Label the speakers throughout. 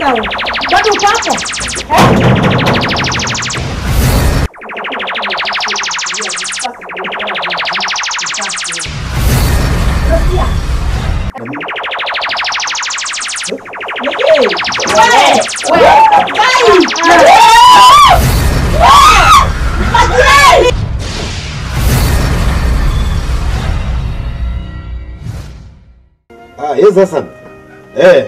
Speaker 1: madam. Bado uko hapo? Eh? Unasikia? Niki. Wewe, wewe, kai.
Speaker 2: Ah, yes Hassan. Eh.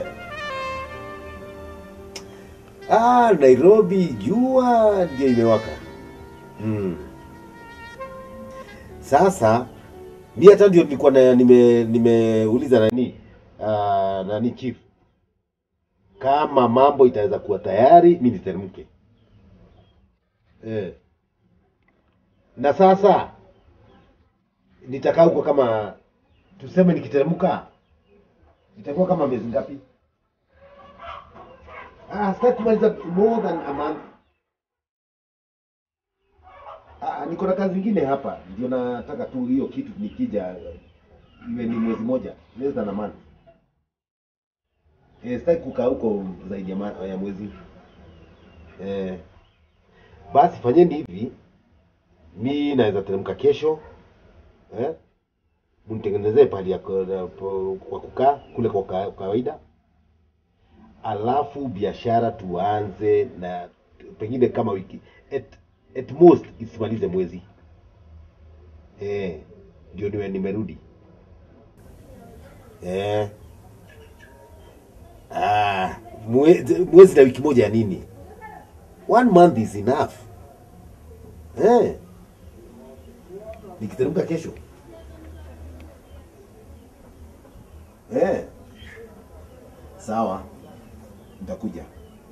Speaker 2: Ah, Nairobi jua ndio imewaka. Hmm. Sasa mi hata ndio nilikuwa na nime nimeuliza nani ah, nani chief kama mambo itaweza kuwa tayari mi niteremke. Eh. Na sasa nitakaa huko kama tuseme nikiteremka itakuwa kama miezi ngapi? Ah, sitaki kumaliza more than a month. Ah, niko na kazi ingine hapa, ndio nataka tu hiyo kitu nikija iwe ni mwezi moja, less than a month. Eh, sitaki kukaa huko zaidi ya, ma- ya mwezi. Eh, basi fanyeni hivi, mi naweza teremka kesho eh? mnitengenezee pahali ya ku- po- kwa kukaa kule kwa ka- kawaida, alafu biashara tuanze na pengine kama wiki at, at most isimalize mwezi eh, ndio niwe nimerudi eh. Ah, mwezi, mwezi na wiki moja ya nini? One month is enough eh. Nikiteremka kesho Eh. Sawa. Nitakuja.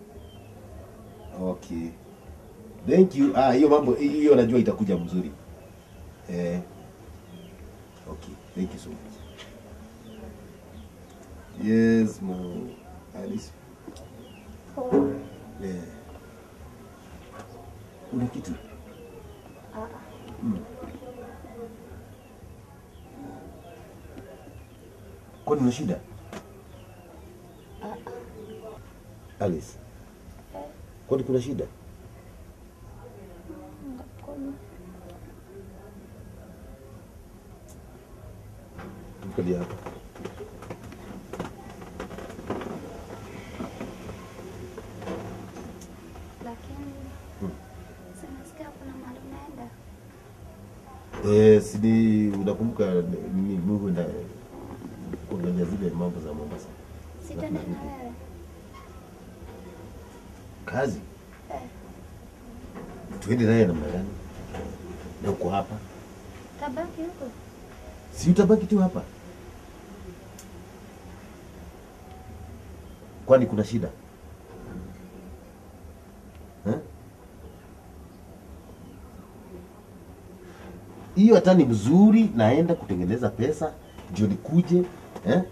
Speaker 2: Okay. Thank you. Ah, hiyo mambo hiyo najua itakuja mzuri. Eh. Okay. Thank you so much. Yes, mo Alice. Eh. Una kitu? Mm. Kwani una shida? Alice. Kwani kuna shida? Tukalia hapa.
Speaker 3: Lakini sinasikia kuna mahali unaenda.
Speaker 2: Eh, sidi unakumbuka nini Mungu nda kuangalia zile mambo za Mombasa.
Speaker 3: Sitaenda na wewe.
Speaker 2: Kazi.
Speaker 3: Eh.
Speaker 2: Tuende naye namna gani? Na uko hapa?
Speaker 3: Tabaki huko.
Speaker 2: Si utabaki tu hapa? Kwani kuna shida? Eh? Hiyo hata ni mzuri, naenda kutengeneza pesa ndio nikuje eh?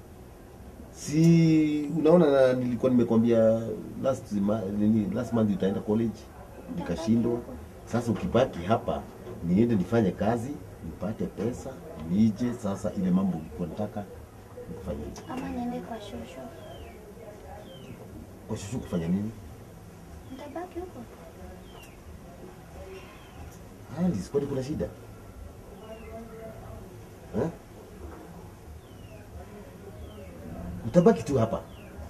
Speaker 2: Si unaona, na nilikuwa nimekwambia last ma, nini, last month utaenda college nikashindwa. Sasa ukibaki hapa, niende nifanye kazi nipate pesa nije. Sasa ile mambo ulikuwa nataka nikufanyie
Speaker 3: Ama niende kwa shosho.
Speaker 2: kwa shushu, kufanya nini?
Speaker 3: Nitabaki huko.
Speaker 2: Alice, kwani kuna shida eh? Utabaki tu hapa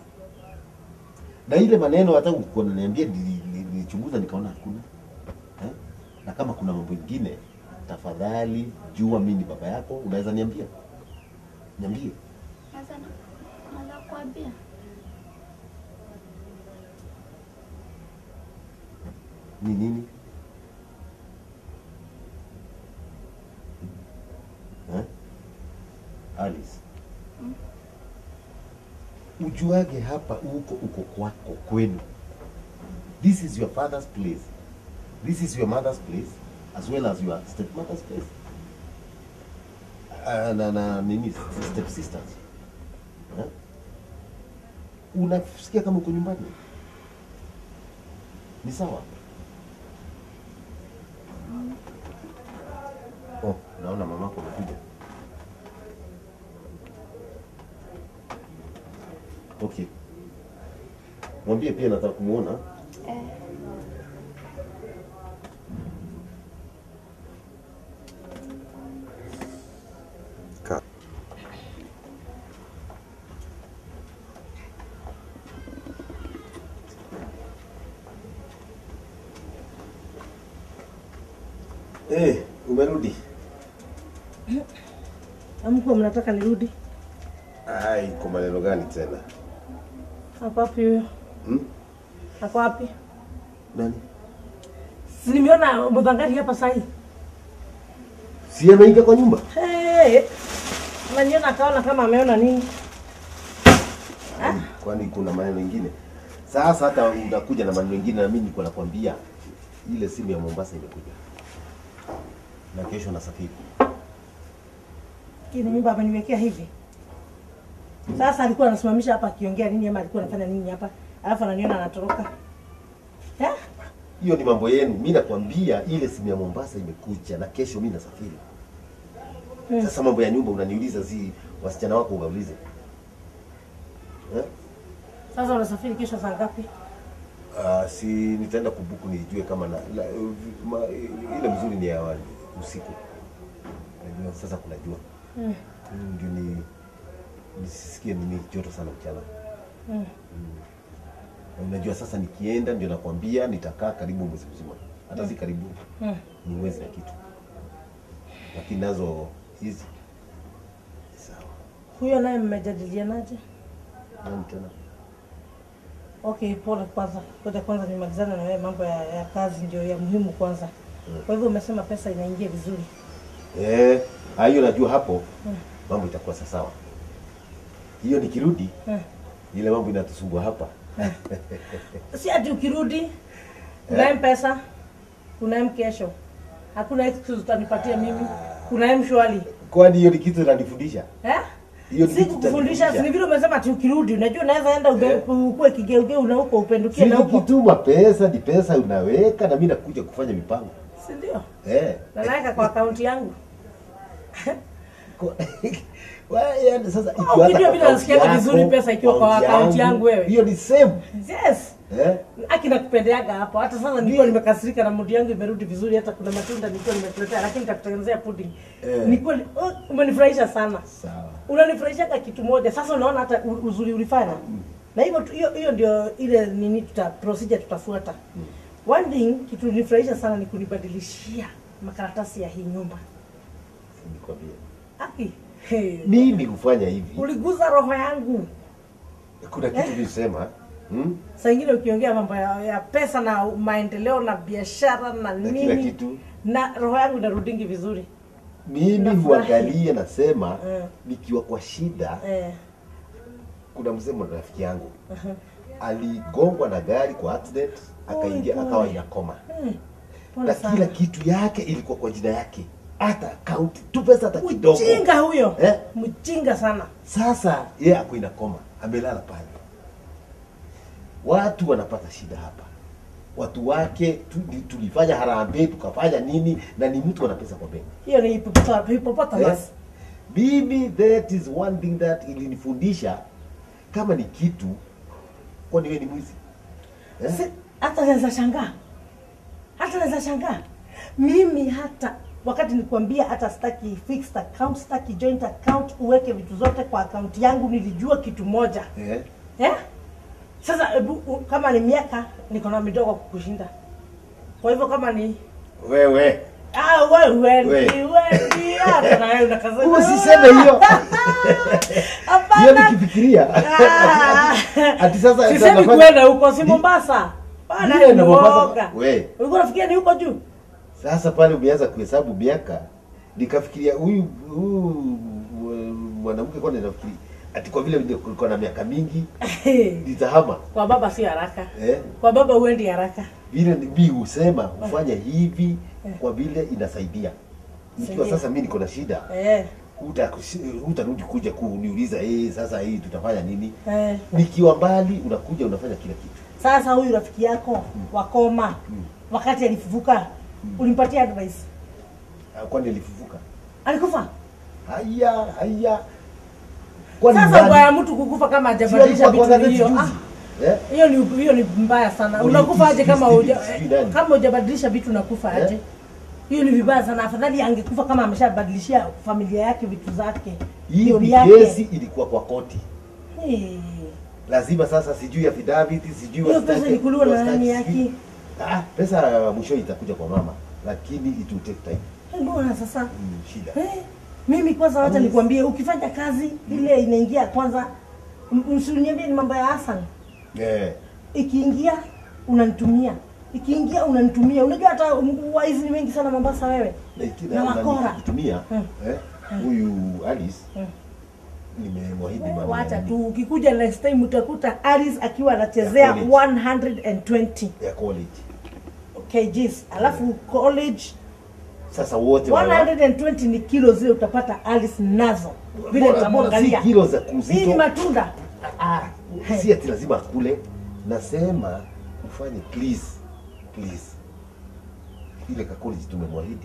Speaker 2: na ile maneno, hata ulikuwa unaniambia, nili- nili- nilichunguza nikaona hakuna eh? Na kama kuna mambo ingine, tafadhali jua mimi ni baba yako, unaweza niambia, niambie.
Speaker 3: Naweza naweza kuambia.
Speaker 2: ni nini eh? Alice, ujuage hapa uko uko kwako kwenu. This is your father's place. This is your mother's place as well as your stepmother's place. Uh, na, na nini step sisters. Eh? Unasikia kama uko nyumbani? Ni sawa? Oh, naona mamako amekuja. Okay. Mwambie pia nataka kumuona.
Speaker 3: Eh,
Speaker 2: Eh, umerudi?
Speaker 1: Amkuwa mnataka nirudi?
Speaker 2: Ai, kwa maneno gani tena?
Speaker 1: Ako wapi huyo?
Speaker 2: Hmm?
Speaker 1: Ako wapi?
Speaker 2: Nani?
Speaker 1: Si nimeona mudhangari hapa sahi.
Speaker 2: Si ameingia kwa nyumba?
Speaker 1: Hey, naniona akaona kama ameona nini?
Speaker 2: Ai, Kwani kuna maneno mengine? Sasa hata unakuja na maneno mengine na mimi niko nakwambia ile simu ya Mombasa imekuja. Na kesho nasafiri.
Speaker 1: Kile nyumba ameniwekea hivi. Sasa alikuwa anasimamisha hapa akiongea nini ama alikuwa anafanya nini hapa? Alafu ananiona anatoroka. Eh?
Speaker 2: Hiyo ni mambo yenu. Mimi nakwambia ile simu ya Mombasa imekuja na kesho mimi nasafiri.
Speaker 1: Hmm.
Speaker 2: Sasa mambo ya nyumba unaniuliza, si wasichana wako ugaulize. Eh?
Speaker 1: Sasa unasafiri kesho saa ngapi?
Speaker 2: Uh, si nitaenda kubuku nijue kama na, la, ma, ile mzuri ni ya wa- usiku. Najua sasa kuna jua.
Speaker 1: Hmm.
Speaker 2: Mm, Ndio ni nisisikie nini joto sana mchana.
Speaker 1: Hmm.
Speaker 2: Na Unajua sasa nikienda ndio nakwambia nitakaa karibu mwezi mzima. Hata si karibu
Speaker 1: Hmm.
Speaker 2: ni mwezi na kitu. Lakini nazo hizi sawa.
Speaker 1: Huyo naye mmejadilianaje?
Speaker 2: Nani tena?
Speaker 1: Okay, pole kwanza. Ngoja kwanza nimalizane na wewe mambo ya, ya kazi ndio ya muhimu kwanza. Kwa hivyo umesema pesa inaingia vizuri.
Speaker 2: Eh, ah, hiyo najua hapo mambo itakuwa sawa. Hiyo nikirudi
Speaker 1: Hmm.
Speaker 2: ile mambo inatusumbua hapa.
Speaker 1: Si ati ukirudi kuna mpesa, kuna mkesho. Hakuna excuse utanipatia mimi. Kuna mshwali.
Speaker 2: Kwani hiyo ni kitu inanifundisha?
Speaker 1: Eh?
Speaker 2: Hiyo ni
Speaker 1: Si
Speaker 2: kitu
Speaker 1: kukufundisha,
Speaker 2: itanifundisha.
Speaker 1: si vile umesema ati ukirudi, unajua unaweza enda ube- ukue kigeugeu na huko upendukie na
Speaker 2: Si
Speaker 1: huko.
Speaker 2: ukituma pesa ni pesa unaweka na mimi nakuja kufanya mipango.
Speaker 1: Si ndio?
Speaker 2: Eh.
Speaker 1: Na naweka kwa akaunti yangu.
Speaker 2: Kwa- Wa- yaani sasa
Speaker 1: Ah,
Speaker 2: ikiwa
Speaker 1: ukijua
Speaker 2: hata
Speaker 1: vile
Speaker 2: account
Speaker 1: nasikiaga
Speaker 2: yako,
Speaker 1: vizuri pesa ikiwa kwa account yangu wewe.
Speaker 2: Hiyo ni same.
Speaker 1: Yes.
Speaker 2: Eh?
Speaker 1: Aki nakupendeaga hapo. Hata sasa nilikuwa nimekasirika na mudi yangu imerudi vizuri, hata kuna matunda nilikuwa nimekuletea, lakini nitakutengenezea pudding.
Speaker 2: Eh.
Speaker 1: Nilikuwa oh, umenifurahisha sana.
Speaker 2: Sawa.
Speaker 1: Unanifurahishaga kitu moja. Sasa unaona hata u- uzuri ulifanya. Na hivyo tu- hiyo hiyo ndio ile nini tuta procedure tutafuata. One thing kitu nilifurahisha sana ni kunibadilishia makaratasi ya hii nyumba.
Speaker 2: Nikwambie.
Speaker 1: Aki. Hey.
Speaker 2: Mimi hufanya hivi.
Speaker 1: Uliguza roho yangu.
Speaker 2: Kuna kitu nilisema, hmm?
Speaker 1: Saa ingine ukiongea mambo ya, ya pesa na maendeleo na biashara na
Speaker 2: Na
Speaker 1: nini
Speaker 2: kila kitu.
Speaker 1: na roho yangu inarudingi vizuri
Speaker 2: Mimi
Speaker 1: Nafurahi.
Speaker 2: huangalia nasema
Speaker 1: Eh.
Speaker 2: nikiwa kwa shida
Speaker 1: eh.
Speaker 2: kuna mzee mmoja rafiki yangu aligongwa na gari kwa accident akaingia
Speaker 1: pole.
Speaker 2: akawa inakoma
Speaker 1: Hmm. Pole
Speaker 2: na
Speaker 1: sana.
Speaker 2: kila kitu yake ilikuwa kwa jina yake hata akaunti tu pesa hata kidogo
Speaker 1: Mjinga huyo
Speaker 2: Eh?
Speaker 1: mjinga sana
Speaker 2: sasa yeye ako inakoma amelala pale watu wanapata shida hapa watu wake tu, tulifanya harambee tukafanya nini na ni mtu ana pesa kwa benki
Speaker 1: hiyo ni hipopota- hippopotamus
Speaker 2: Yes. Mimi that is one thing that ilinifundisha kama ni kitu kwani wewe ni mwizi? Eh?
Speaker 1: Si- hata naweza shangaa hata naweza shangaa mimi hata wakati nikwambia hata sitaki fixed account sitaki joint account uweke vitu zote kwa account yangu nilijua kitu moja
Speaker 2: Eh?
Speaker 1: Eh? Sasa hebu u- kama ni miaka niko na midogo kukushinda. Kwa hivyo kama ni
Speaker 2: Wewe.
Speaker 1: ah wewe
Speaker 2: We.
Speaker 1: ni wewe ni hata na wewe unakaza.
Speaker 2: Usiseme hiyo. Hiyo
Speaker 1: Hapana.
Speaker 2: nikifikiria.
Speaker 1: Ah.
Speaker 2: Ati sasa
Speaker 1: Sisemi
Speaker 2: nafanya-
Speaker 1: kwenda huko si Mombasa. Bana
Speaker 2: Ndiye
Speaker 1: ni
Speaker 2: na Mombasa.
Speaker 1: Mombasa.
Speaker 2: We.
Speaker 1: Ulikuwa unafikiria ni huko juu?
Speaker 2: Sasa pale umeanza kuhesabu miaka nikafikiria huyu huyu mwanamke kwa nafikiri ati kwa vile niko na miaka mingi nitahama
Speaker 1: Kwa baba si haraka.
Speaker 2: eh?
Speaker 1: Kwa baba uendi haraka.
Speaker 2: vile mi husema hufanya hivi kwa vile inasaidia nikiwa
Speaker 1: Saidia.
Speaker 2: sasa mi niko na shida
Speaker 1: Eh.
Speaker 2: huta- hutarudi kuja kuniuliza eh, sasa hii tutafanya nini
Speaker 1: Eh.
Speaker 2: nikiwa mbali unakuja unafanya kila kitu
Speaker 1: Sasa huyu rafiki yako wakoma wakati alifufuka ulimpatia advice.
Speaker 2: Ah, kwani alifufuka
Speaker 1: Alikufa?
Speaker 2: haya haya kwani
Speaker 1: Sasa
Speaker 2: nani-
Speaker 1: ubaya mtu kukufa kama
Speaker 2: Si
Speaker 1: hajabadilisha
Speaker 2: alikuwa kwa
Speaker 1: vitu
Speaker 2: gazeti
Speaker 1: hiyo.
Speaker 2: juzi?
Speaker 1: Ah,
Speaker 2: Eh?
Speaker 1: hiyo ni hiyo ni mbaya sana
Speaker 2: Uli-
Speaker 1: unakufa aje kama
Speaker 2: uli-
Speaker 1: uja,
Speaker 2: sijui nani.
Speaker 1: kama hujabadilisha vitu unakufa
Speaker 2: Eh?
Speaker 1: aje hiyo ni vibaya sana afadhali angekufa kama ameshabadilishia familia yake vitu zake
Speaker 2: Hii
Speaker 1: Ndio
Speaker 2: ni
Speaker 1: yake.
Speaker 2: kesi ilikuwa kwa koti.
Speaker 1: Eh,
Speaker 2: Lazima sasa sijui affidavit, sijui
Speaker 1: hiyo
Speaker 2: wastaki-
Speaker 1: pesa ilikuliwa na
Speaker 2: wastaki
Speaker 1: nani
Speaker 2: sijui-
Speaker 1: yake
Speaker 2: Ah, pesa mwisho itakuja kwa mama, lakini it will take time.
Speaker 1: Eh, mbona sasa
Speaker 2: Mm, shida.
Speaker 1: Eh, mimi kwanza wacha
Speaker 2: Yes.
Speaker 1: nikwambie ukifanya kazi ile inaingia kwanza m- msiniambie ni mambo ya Hassan
Speaker 2: Eh,
Speaker 1: ikiingia unanitumia ikiingia unanitumia unajua hata m- waizi ni wengi sana Mombasa wewe
Speaker 2: na iki-
Speaker 1: Na wakora.
Speaker 2: kutumia
Speaker 1: Mm.
Speaker 2: eh, huyu Alice
Speaker 1: Mm.
Speaker 2: nimemwahidi
Speaker 1: Eh,
Speaker 2: mambo
Speaker 1: wacha
Speaker 2: ya-
Speaker 1: tu ukikuja next time utakuta Alice akiwa anachezea
Speaker 2: Ya college.
Speaker 1: 120
Speaker 2: ya college.
Speaker 1: kgs alafu college
Speaker 2: Sasa wote wana-
Speaker 1: 120 ni kilo zile utapata Alice nazo vile
Speaker 2: Bora- bora si
Speaker 1: nitamwangalia
Speaker 2: kilo za
Speaker 1: hii ni
Speaker 2: kuzito.
Speaker 1: matunda
Speaker 2: Ah, si ati lazima akule. Nasema ufanye please, please. Ile ka college tumemwahidi.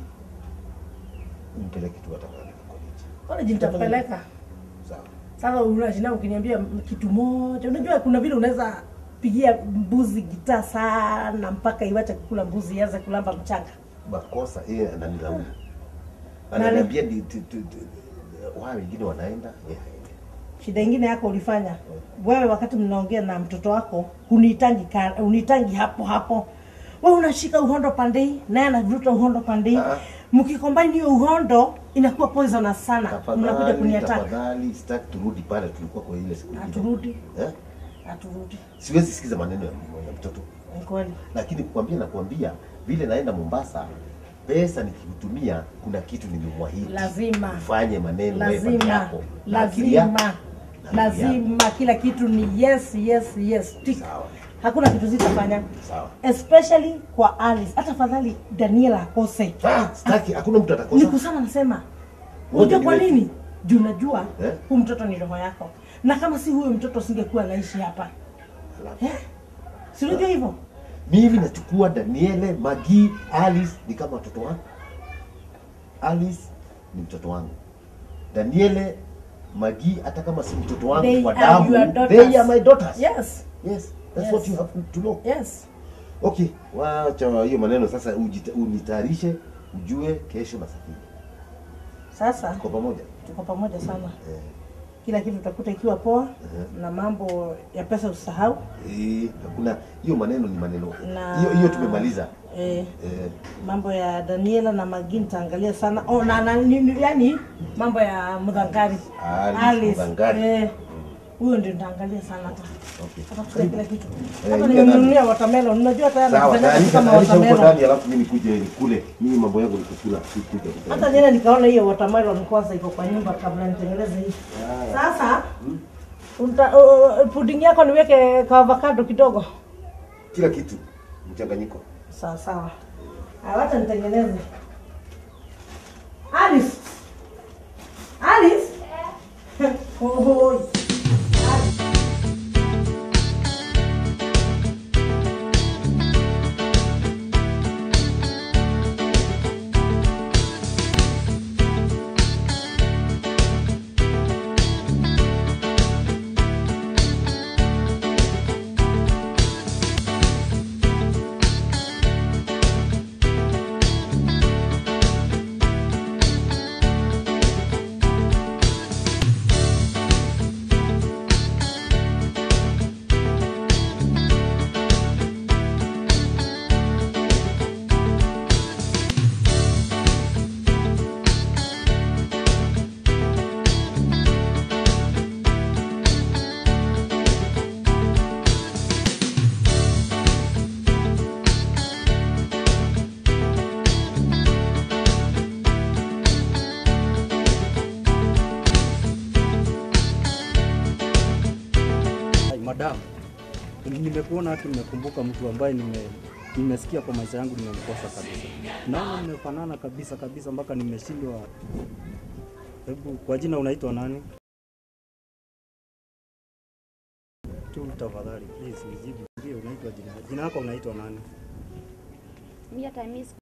Speaker 2: Umpeleke tu hata mahali ka college.
Speaker 1: college nitapeleka
Speaker 2: Sawa.
Speaker 1: Sasa unajina ukiniambia m- kitu moja, unajua kuna vile unaweza pigia mbuzi gitaa sana mpaka iwache kukula mbuzi ianze kulamba mchanga.
Speaker 2: Makosa yeye ananilaumu.
Speaker 1: Nani?
Speaker 2: Ananiambia ni tu- tu- tu- wao wengine wanaenda, yeye haendi.
Speaker 1: Shida ingine yako ulifanya wewe, wakati mnaongea na mtoto wako, hunitangi ka- hunitangi hapo hapo. Wewe unashika uhondo pande hii, naye anavuta uhondo pande hii.
Speaker 2: Ah.
Speaker 1: Mkicombine hiyo uhondo inakuwa poisonous sana, mnakuja
Speaker 2: Tafadhali,
Speaker 1: kuniataka.
Speaker 2: tafadhali sitaki turudi pale tulikuwa kwa ile siku ile.
Speaker 1: Haturudi,
Speaker 2: Eh?
Speaker 1: haturudi.
Speaker 2: Siwezi sikiza maneno ya ya mtoto.
Speaker 1: Ni kweli.
Speaker 2: lakini kukwambia na kuambia vile naenda Mombasa, pesa nikikutumia, kuna kitu nimemwahidi,
Speaker 1: Lazima.
Speaker 2: ufanye maneno wewe peke
Speaker 1: lazima
Speaker 2: yako Na akili yako.
Speaker 1: lazima
Speaker 2: Na akili yako.
Speaker 1: lazima kila kitu ni yes yes yes tick.
Speaker 2: Sawa.
Speaker 1: hakuna kitu zitafanya
Speaker 2: Sawa.
Speaker 1: especially kwa Alice hata fadhali Daniela akose
Speaker 2: Ah, sitaki, hakuna mtu
Speaker 1: ni
Speaker 2: atakosa.
Speaker 1: kusema nasema
Speaker 2: Wote
Speaker 1: unajua
Speaker 2: ni
Speaker 1: kwa
Speaker 2: wetu.
Speaker 1: nini juu najua
Speaker 2: Eh?
Speaker 1: huu mtoto ni roho yako na kama si huyo mtoto singekuwa anaishi hapa
Speaker 2: Alafu,
Speaker 1: eh? si unajua hivyo
Speaker 2: Mimi nachukua Daniele, Magi, Alice ni kama watoto wangu. Alice ni mtoto wangu. Daniele, Magi hata kama si mtoto wangu
Speaker 1: They
Speaker 2: kwa
Speaker 1: are
Speaker 2: damu,
Speaker 1: your daughters.
Speaker 2: they are my daughters.
Speaker 1: yes
Speaker 2: Yes, that's
Speaker 1: Yes.
Speaker 2: what you have to know.
Speaker 1: yes
Speaker 2: Okay, wacha hiyo maneno sasa, ujita- unitayarishe ujue kesho na safiri.
Speaker 1: sasa
Speaker 2: Kwa pamoja.
Speaker 1: tuko pamoja sana
Speaker 2: Eh,
Speaker 1: kila kitu utakuta ikiwa poa
Speaker 2: Mhm.
Speaker 1: na mambo ya pesa usahau
Speaker 2: eh, hakuna hiyo maneno ni maneno.
Speaker 1: Na-
Speaker 2: Hiyo hiyo tumemaliza.
Speaker 1: eh,
Speaker 2: Eh,
Speaker 1: mambo ya Daniela na Magi nitaangalia sana oh, na, na, ni, ni, yani mambo ya Mudhangari
Speaker 2: Alice Mudhangari.
Speaker 1: eh, huyo ndio nitaangalia sana hata
Speaker 2: okay.
Speaker 1: atakuta kila kitu
Speaker 2: Eh,
Speaker 1: hata
Speaker 2: ingia
Speaker 1: nimemnunulia watermelon unajua tayari
Speaker 2: Sawa,
Speaker 1: anafanya
Speaker 2: tayarisha
Speaker 1: kama
Speaker 2: tayarisha huko
Speaker 1: watermelon
Speaker 2: ndani alafu mimi nikuje nikule. Mimi mambo yangu ni kukula, si kuja.
Speaker 1: hata jana nikaona hiyo watermelon kwanza iko kwa nyumba kabla nitengeneze hii sasa uta, uh, pudding yako niweke ka avocado kidogo
Speaker 2: Kila kitu mchanganyiko.
Speaker 1: sawa sawa Haya, wacha nitengeneze Alice Alice Oi.
Speaker 4: Ai, madam, nimekuona haki, nimekumbuka mtu ambaye nime nimesikia kwa maisha yangu nimemkosa kabisa. Naona nimefanana kabisa kabisa mpaka nimeshindwa. Hebu kwa jina unaitwa nani? Tu tafadhali please nijibu. Ndio unaitwa jina. Jina lako unaitwa nani?
Speaker 3: Mimi hata mimi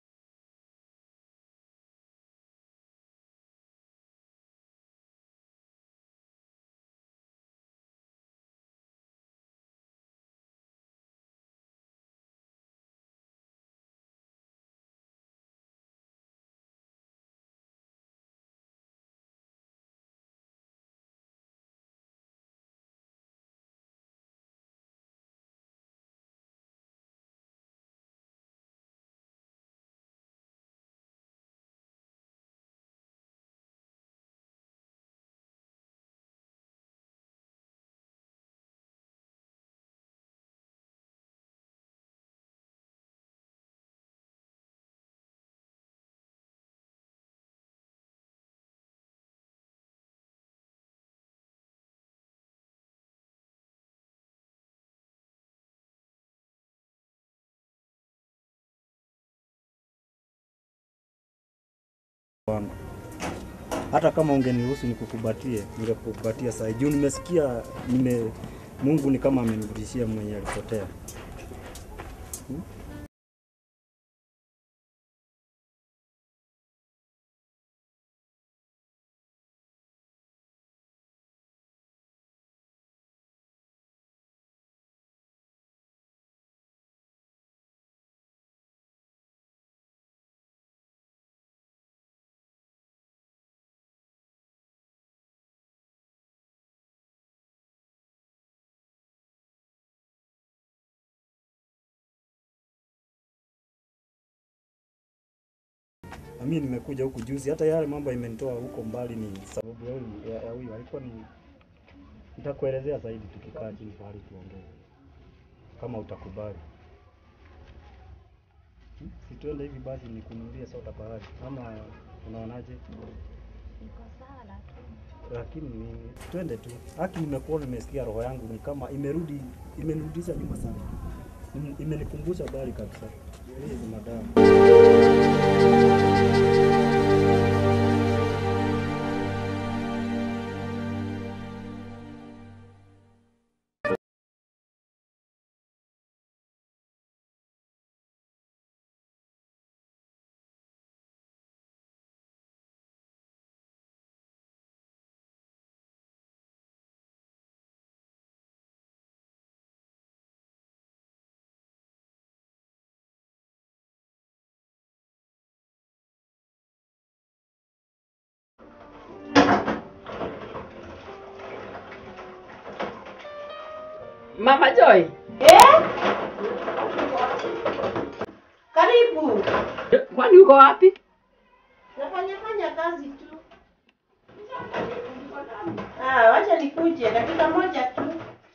Speaker 4: wangu. Hata kama ungeniruhusu nikukubatie, ningekukubatia saa hii. Juu nimesikia nime Mungu ni kama amenirudishia mwenye alipotea. Na mimi nimekuja huku juzi, hata yale mambo imenitoa huko mbali ni sababu ya huyu ya- ya huyu alikuwa ni nitakuelezea zaidi tukikaa chini pahali tuongee, kama utakubali. Hmm? Si tuende hivi basi nikununulie soda pahali, ama unaonaje?
Speaker 3: Niko sawa tu.
Speaker 4: Lakini ni- twende tu. Haki, nimekuona, nimesikia roho yangu ni kama imerudi, imenirudisha nyuma sana, Im- imenikumbusha bali kabisa. Please madam.
Speaker 5: Mama Joy,
Speaker 1: Karibu.
Speaker 5: kwani uko wapi?
Speaker 1: Nafanya fanya kazi tu. Ah, wacha nikuje dakika moja tu.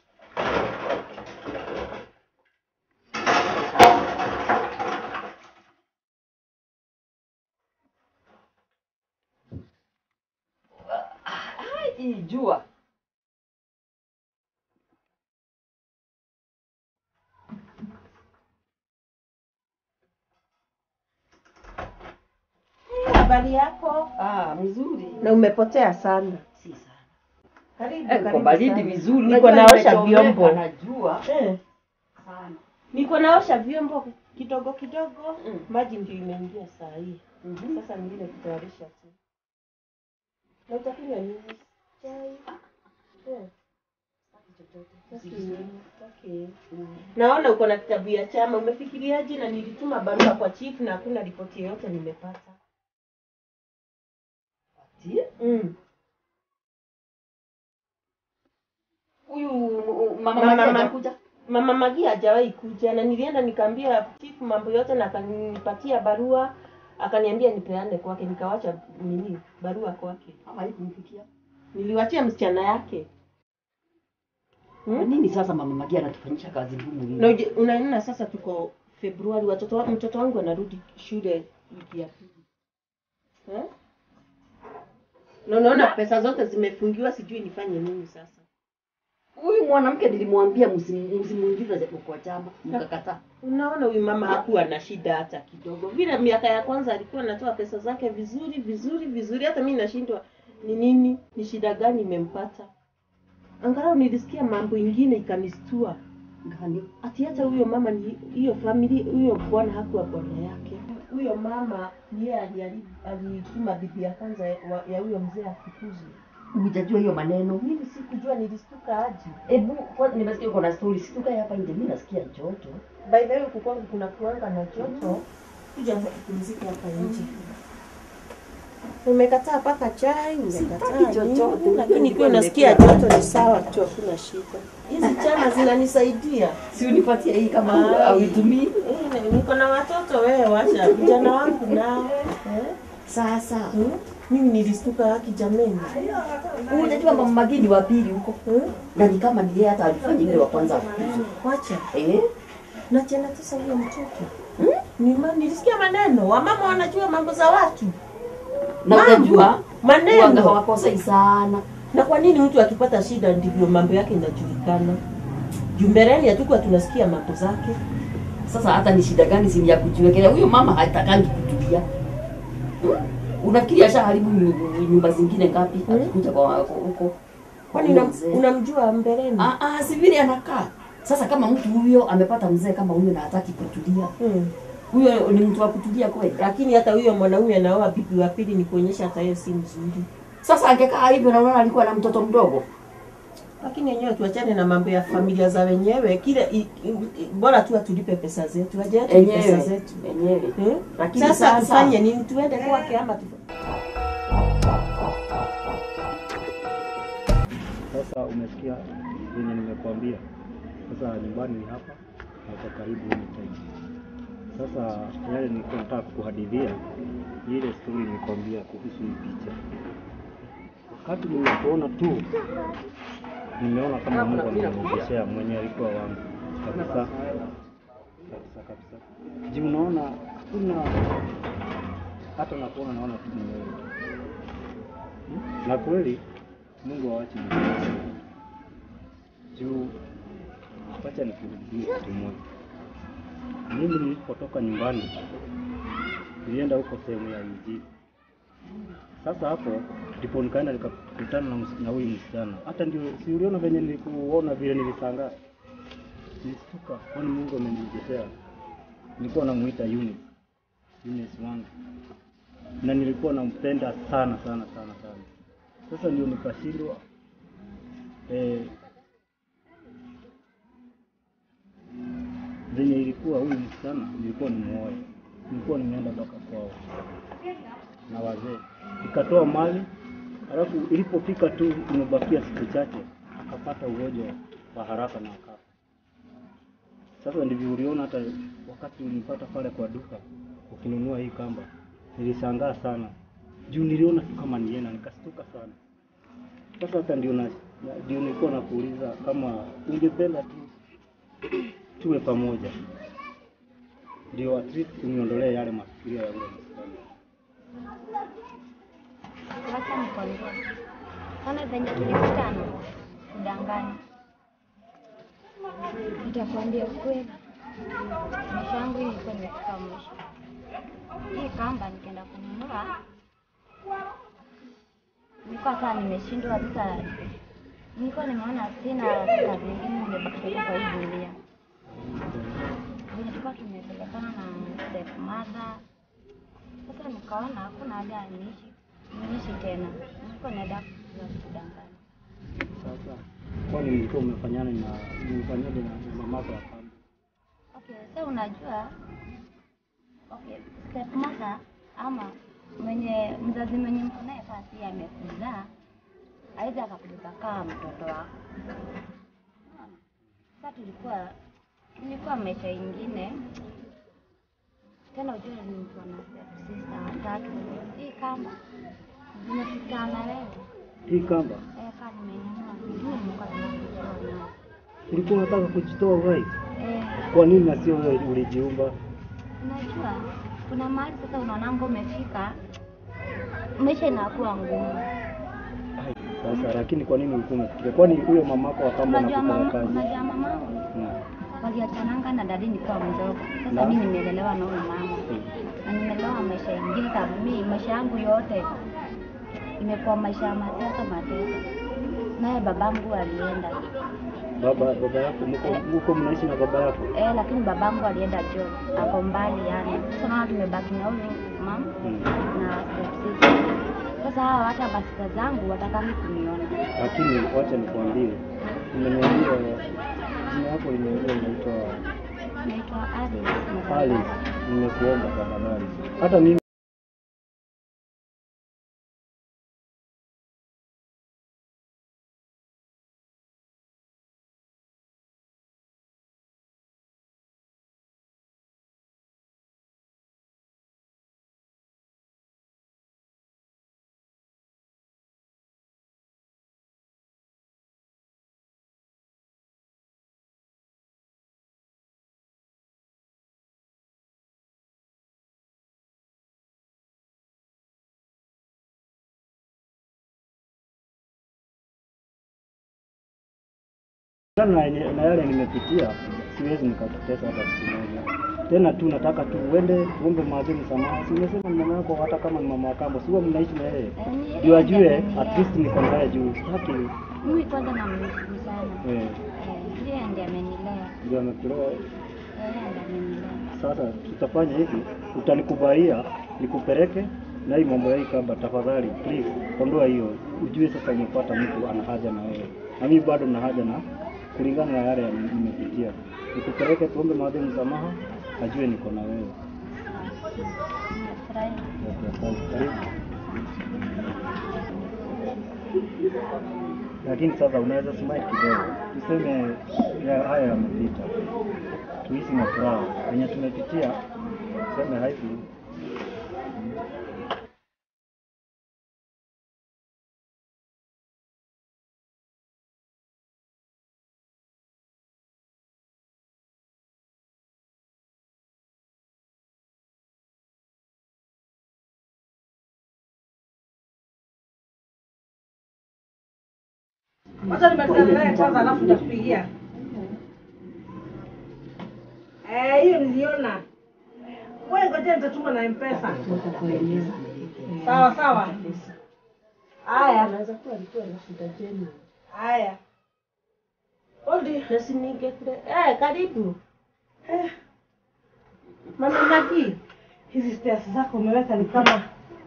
Speaker 5: Ai, jua.
Speaker 1: Habari yako?
Speaker 5: Ah, mzuri.
Speaker 1: Na umepotea sana.
Speaker 5: Si sana.
Speaker 1: Karibu,
Speaker 5: Eh, kwa
Speaker 1: karibu
Speaker 5: baridi
Speaker 1: sana.
Speaker 5: vizuri.
Speaker 1: Niko
Speaker 5: Unajua
Speaker 1: naosha
Speaker 5: nimechomeka
Speaker 1: vyombo.
Speaker 5: na jua
Speaker 1: Eh,
Speaker 5: sana.
Speaker 1: niko naosha vyombo kidogo kidogo.
Speaker 5: Mm.
Speaker 1: Maji ndio imeingia saa hii.
Speaker 5: Mhm.
Speaker 1: Sasa ningine kutayarisha tu. Na utakunywa nini? Chai. Eh. Basi, okay. Naona uko na kitabu ya chama, umefikiriaje? Na nilituma barua kwa chief na hakuna ripoti yoyote nimepata.
Speaker 5: Ati,
Speaker 1: Mm.
Speaker 5: Huyu uh, mama
Speaker 1: Mama-
Speaker 5: Maria
Speaker 1: mama-
Speaker 5: hajakuja?
Speaker 1: Mama Magi hajawahi kuja na nilienda nikaambia chief mambo yote na akanipatia barua akaniambia nipeane kwake, nikawacha nini barua kwake,
Speaker 5: Ama haikumfikia.
Speaker 1: niliwachia msichana yake.
Speaker 5: Kwa
Speaker 1: Hmm?
Speaker 5: nini sasa mama Magia anatufanyisha kazi ngumu hivi?
Speaker 1: Na uje- unaona sasa tuko Februari, watoto wa- mtoto wangu anarudi shule wiki ya pili eh? Na unaona pesa zote zimefungiwa, sijui nifanye nini sasa.
Speaker 5: Huyu mwanamke nilimwambia msimu- msimuingize kwa chama, mkakataa.
Speaker 1: Unaona huyu mama hakuwa na shida hata kidogo. Vile miaka ya kwanza alikuwa anatoa pesa zake vizuri vizuri vizuri, hata mimi nashindwa ni nini, ni shida gani imempata. Angalau nilisikia mambo ingine ikanistua,
Speaker 5: Gani?
Speaker 1: ati hata huyo mama ni hiyo family, huyo bwana hakuwa bwana yake. Huyo mama ni yeye aliharibu- alituma bibi ya kwanza wa- ya huyo mzee afukuzwe.
Speaker 5: Hujajua hiyo maneno.
Speaker 1: Mimi sikujua, nilistuka aje.
Speaker 5: Hebu kwanza nimesikia uko na story, si tukae hapa nje, mimi nasikia joto.
Speaker 1: By the way, huku kwangu kuna kuanga na joto, kuja hapa tupumzike hapa nje. Umekataa paka chai, umekataa
Speaker 5: Sitaki chochote,
Speaker 1: nini, lakini
Speaker 5: nilikuwa
Speaker 1: ikiwa unasikia
Speaker 5: nimekula.
Speaker 1: joto ni sawa tu, hakuna shida. Hizi chana zinanisaidia.
Speaker 5: Si unipatie hii kama
Speaker 1: Ai.
Speaker 5: hauitumii.
Speaker 1: Eh, Niko na watoto wewe, wacha vijana wangu nao eh?
Speaker 5: Sasa
Speaker 1: Hmm? Mimi nilistuka haki jameni.
Speaker 5: unajua mama Magini wa pili huko
Speaker 1: Hmm?
Speaker 5: na ni kama ni yeye hata alifanya ile wa kwanza afukuzwe.
Speaker 1: Wacha
Speaker 5: Eh?
Speaker 1: na tena tisa huyo mtoto hmm? Nima, nilisikia maneno wamama wanajua mambo za watu
Speaker 5: Na
Speaker 1: Mambo.
Speaker 5: unajua wanga
Speaker 1: maneno
Speaker 5: hawakosei sana.
Speaker 1: na kwa nini mtu akipata shida ndivyo mambo yake inajulikana juu mbeleni hatukuwa tunasikia mambo zake
Speaker 5: Sasa hata ni shida gani si ni ya kujiwekelea? Huyo mama hatakangi kutulia. Unafikiri ashaharibu nyu- nyumba zingine ngapi akikuja kwa wako huko?
Speaker 6: Kwani
Speaker 5: Huyo
Speaker 6: unam-
Speaker 5: mzee.
Speaker 6: unamjua mbeleni?
Speaker 5: Ah, ah, si vile anakaa. Sasa kama mtu huyo amepata mzee kama huyo na hataki kutulia,
Speaker 6: Hmm.
Speaker 5: huyo ni mtu wa kutulia kweli?
Speaker 6: Lakini hata huyo mwanaume anaoa bibi wa pili ni kuonyesha hata yeye si mzuri.
Speaker 5: Sasa angekaa hivyo na unaona alikuwa na mtoto mdogo.
Speaker 6: Lakini yenyewe tuachane na mambo ya familia za wenyewe. Kile i, i, i, bora tu atulipe pesa zetu, aje atulipe pesa
Speaker 5: Enyewe.
Speaker 6: zetu.
Speaker 5: Enyewe.
Speaker 6: Hmm?
Speaker 5: Lakini
Speaker 6: Sasa
Speaker 5: sasa-
Speaker 6: tufanye nini? Tuende kwake ama tu
Speaker 4: Sasa umesikia venye nimekuambia. Sasa nyumbani ni hapa na uko karibu anytime. Sasa yale nilikuwa nataka kukuhadithia ni ile story nilikwambia kuhusu hii picha. Wakati nilipoona tu nimeona kama Mungu amenirejeshea mwenye alikuwa wangu kabisa kabisa kabisa. Juu unaona hakuna hata nakuona naona tu ni wewe. Hmm? Na kweli Mungu hawachi mtu. Juu wacha nikurudie kitu moja. Mimi nilipotoka nyumbani nilienda huko sehemu ya Injili. Sasa hapo ndipo nikaenda nikakutana na, ms- na huyu msichana. Hata ndio si uliona venye nilikuona vile nilishangaa. Nilistuka kwani Mungu amenirejeshea. Nilikuwa namuita Eunice. Eunice wangu. Na nilikuwa nampenda sana sana sana sana. Sasa ndio nikashindwa eh, venye ilikuwa huyu msichana nilikuwa nimuoe, nilikuwa nimeenda mpaka kwao na wazee, nikatoa mali, alafu ilipofika tu imebakia siku chache, akapata ugonjwa wa haraka na akafa. Sasa ndivyo uliona hata wakati ulipata pale kwa duka ukinunua hii kamba, nilishangaa sana juu niliona tu kama ni yeye na nikastuka sana. Sasa hata ndio na na- ndio nilikuwa nakuuliza kama ungependa tu tuwe pamoja, ndio at least uniondolee yale mafikirio ya yule msichana.
Speaker 3: Wacha nikwambie. Sana venye tulikutana kudanganya. Nitakwambia ukweli. Maisha yangu ilikuwa imefika mwisho. Hii kamba nikaenda kununua. Nilikuwa saa nimeshindwa sasa. Nilikuwa nimeona sina kazi nyingine nimebakishwa kwa hii dunia. Venye tulikuwa tumepelekana na stepmother sasa nikaona hakuna haja niishi niishi tena, nilikuwa naenda kudanganya.
Speaker 4: Sasa kwani mlikuwa umefanyana na mlifanyaje na na mamako ya kamba?
Speaker 3: Okay, sasa unajua okay, stepmother ama mwenye mzazi mwenye mko naye basi amekuzaa aweza akakubeba kama mtoto wako. Unaona? Sasa tulikuwa tulikuwa maisha ingine tena, ujue ni mtu ana step sister watatu. Hii kamba zimefikana wewe
Speaker 4: Hii kamba
Speaker 3: eh, kama nimenunua sijui nilikuwa tunakujua nayo
Speaker 4: ulikuwa unataka kujitoa uhai,
Speaker 3: eh
Speaker 4: kwa nini na sio wewe ulijiumba?
Speaker 3: Unajua, kuna mahali sasa unaonanga umefika, maisha inakuwa ngumu.
Speaker 4: Ai, Sasa lakini kwa nini ulikuwa umefikiria? Kwani huyo mamako wa kamba
Speaker 3: Unajua
Speaker 4: anakufanya
Speaker 3: mama,
Speaker 4: kazi?
Speaker 3: unajua mamangu
Speaker 4: Mm.
Speaker 3: waliachananga na dadi nikiwa mdogo.
Speaker 4: Na?
Speaker 3: Sasa mimi nimelelewa na huyu mama na nimelewa maisha ingine, sababu mimi maisha yangu yote imekuwa maisha ya mateso mateso. Naye babangu alienda
Speaker 4: Baba baba yako mko mko mnaishi na baba yako?
Speaker 3: eh, lakini babangu alienda job, ako mbali yani. Sasa naona tumebaki na huyu mama
Speaker 4: Mm.
Speaker 3: na stepsister. Sasa hawa hata masika zangu watakami kuniona.
Speaker 4: Lakini wacha nikwambie, umeniambia jina yako limeeleza inaitwa
Speaker 3: Naitwa Alice.
Speaker 4: Alice. Nimekuomba tafadhali, hata mimi na, na yale nimepitia, siwezi nikakutesa hata siku moja. tena tu nataka tu uende tuombe maadhi msamaha. Si umesema ni mama yako, hata kama ni mama wa kambo, sio mnaishi na yeye,
Speaker 3: Eh, ni-
Speaker 4: ndio ajue at least niko na yeye juu sitaki
Speaker 3: Mimi kwanza namshukuru sana.
Speaker 4: eh,
Speaker 3: Eh, Yeye ndiye amenilea.
Speaker 4: ndio amekulewa.
Speaker 3: Yeye ndiye amenilea.
Speaker 4: Sasa tutafanya hivi, utanikubalia nikupeleke na hii mambo ya hii kamba, tafadhali please, ondoa hiyo, ujue sasa umepata mtu ana haja na wewe, na mimi bado na haja na kulingana na yale nimepitia. Nikupeleke tuombe maadhi msamaha, ajue niko na wewe.
Speaker 3: Nimefurahi.
Speaker 4: Okay, asante. Karibu. Lakini sasa unaweza smile kidogo, tuseme ya haya yamepita, tuishi na furaha wenye tumepitia, tuseme haiku
Speaker 1: Wacha nimalizane naye kwanza alafu nitakupigia. Eh, hiyo niliona. Wewe ngoja nitatuma na M-Pesa. Sawa sawa. Haya,
Speaker 6: Anaweza kuwa alikuwa na shida jeni.
Speaker 1: haya. Odi.
Speaker 6: Nasi ninge kule. Eh, karibu. Eh. Mama Magi.
Speaker 1: Hizi stairs zako umeweka ni kama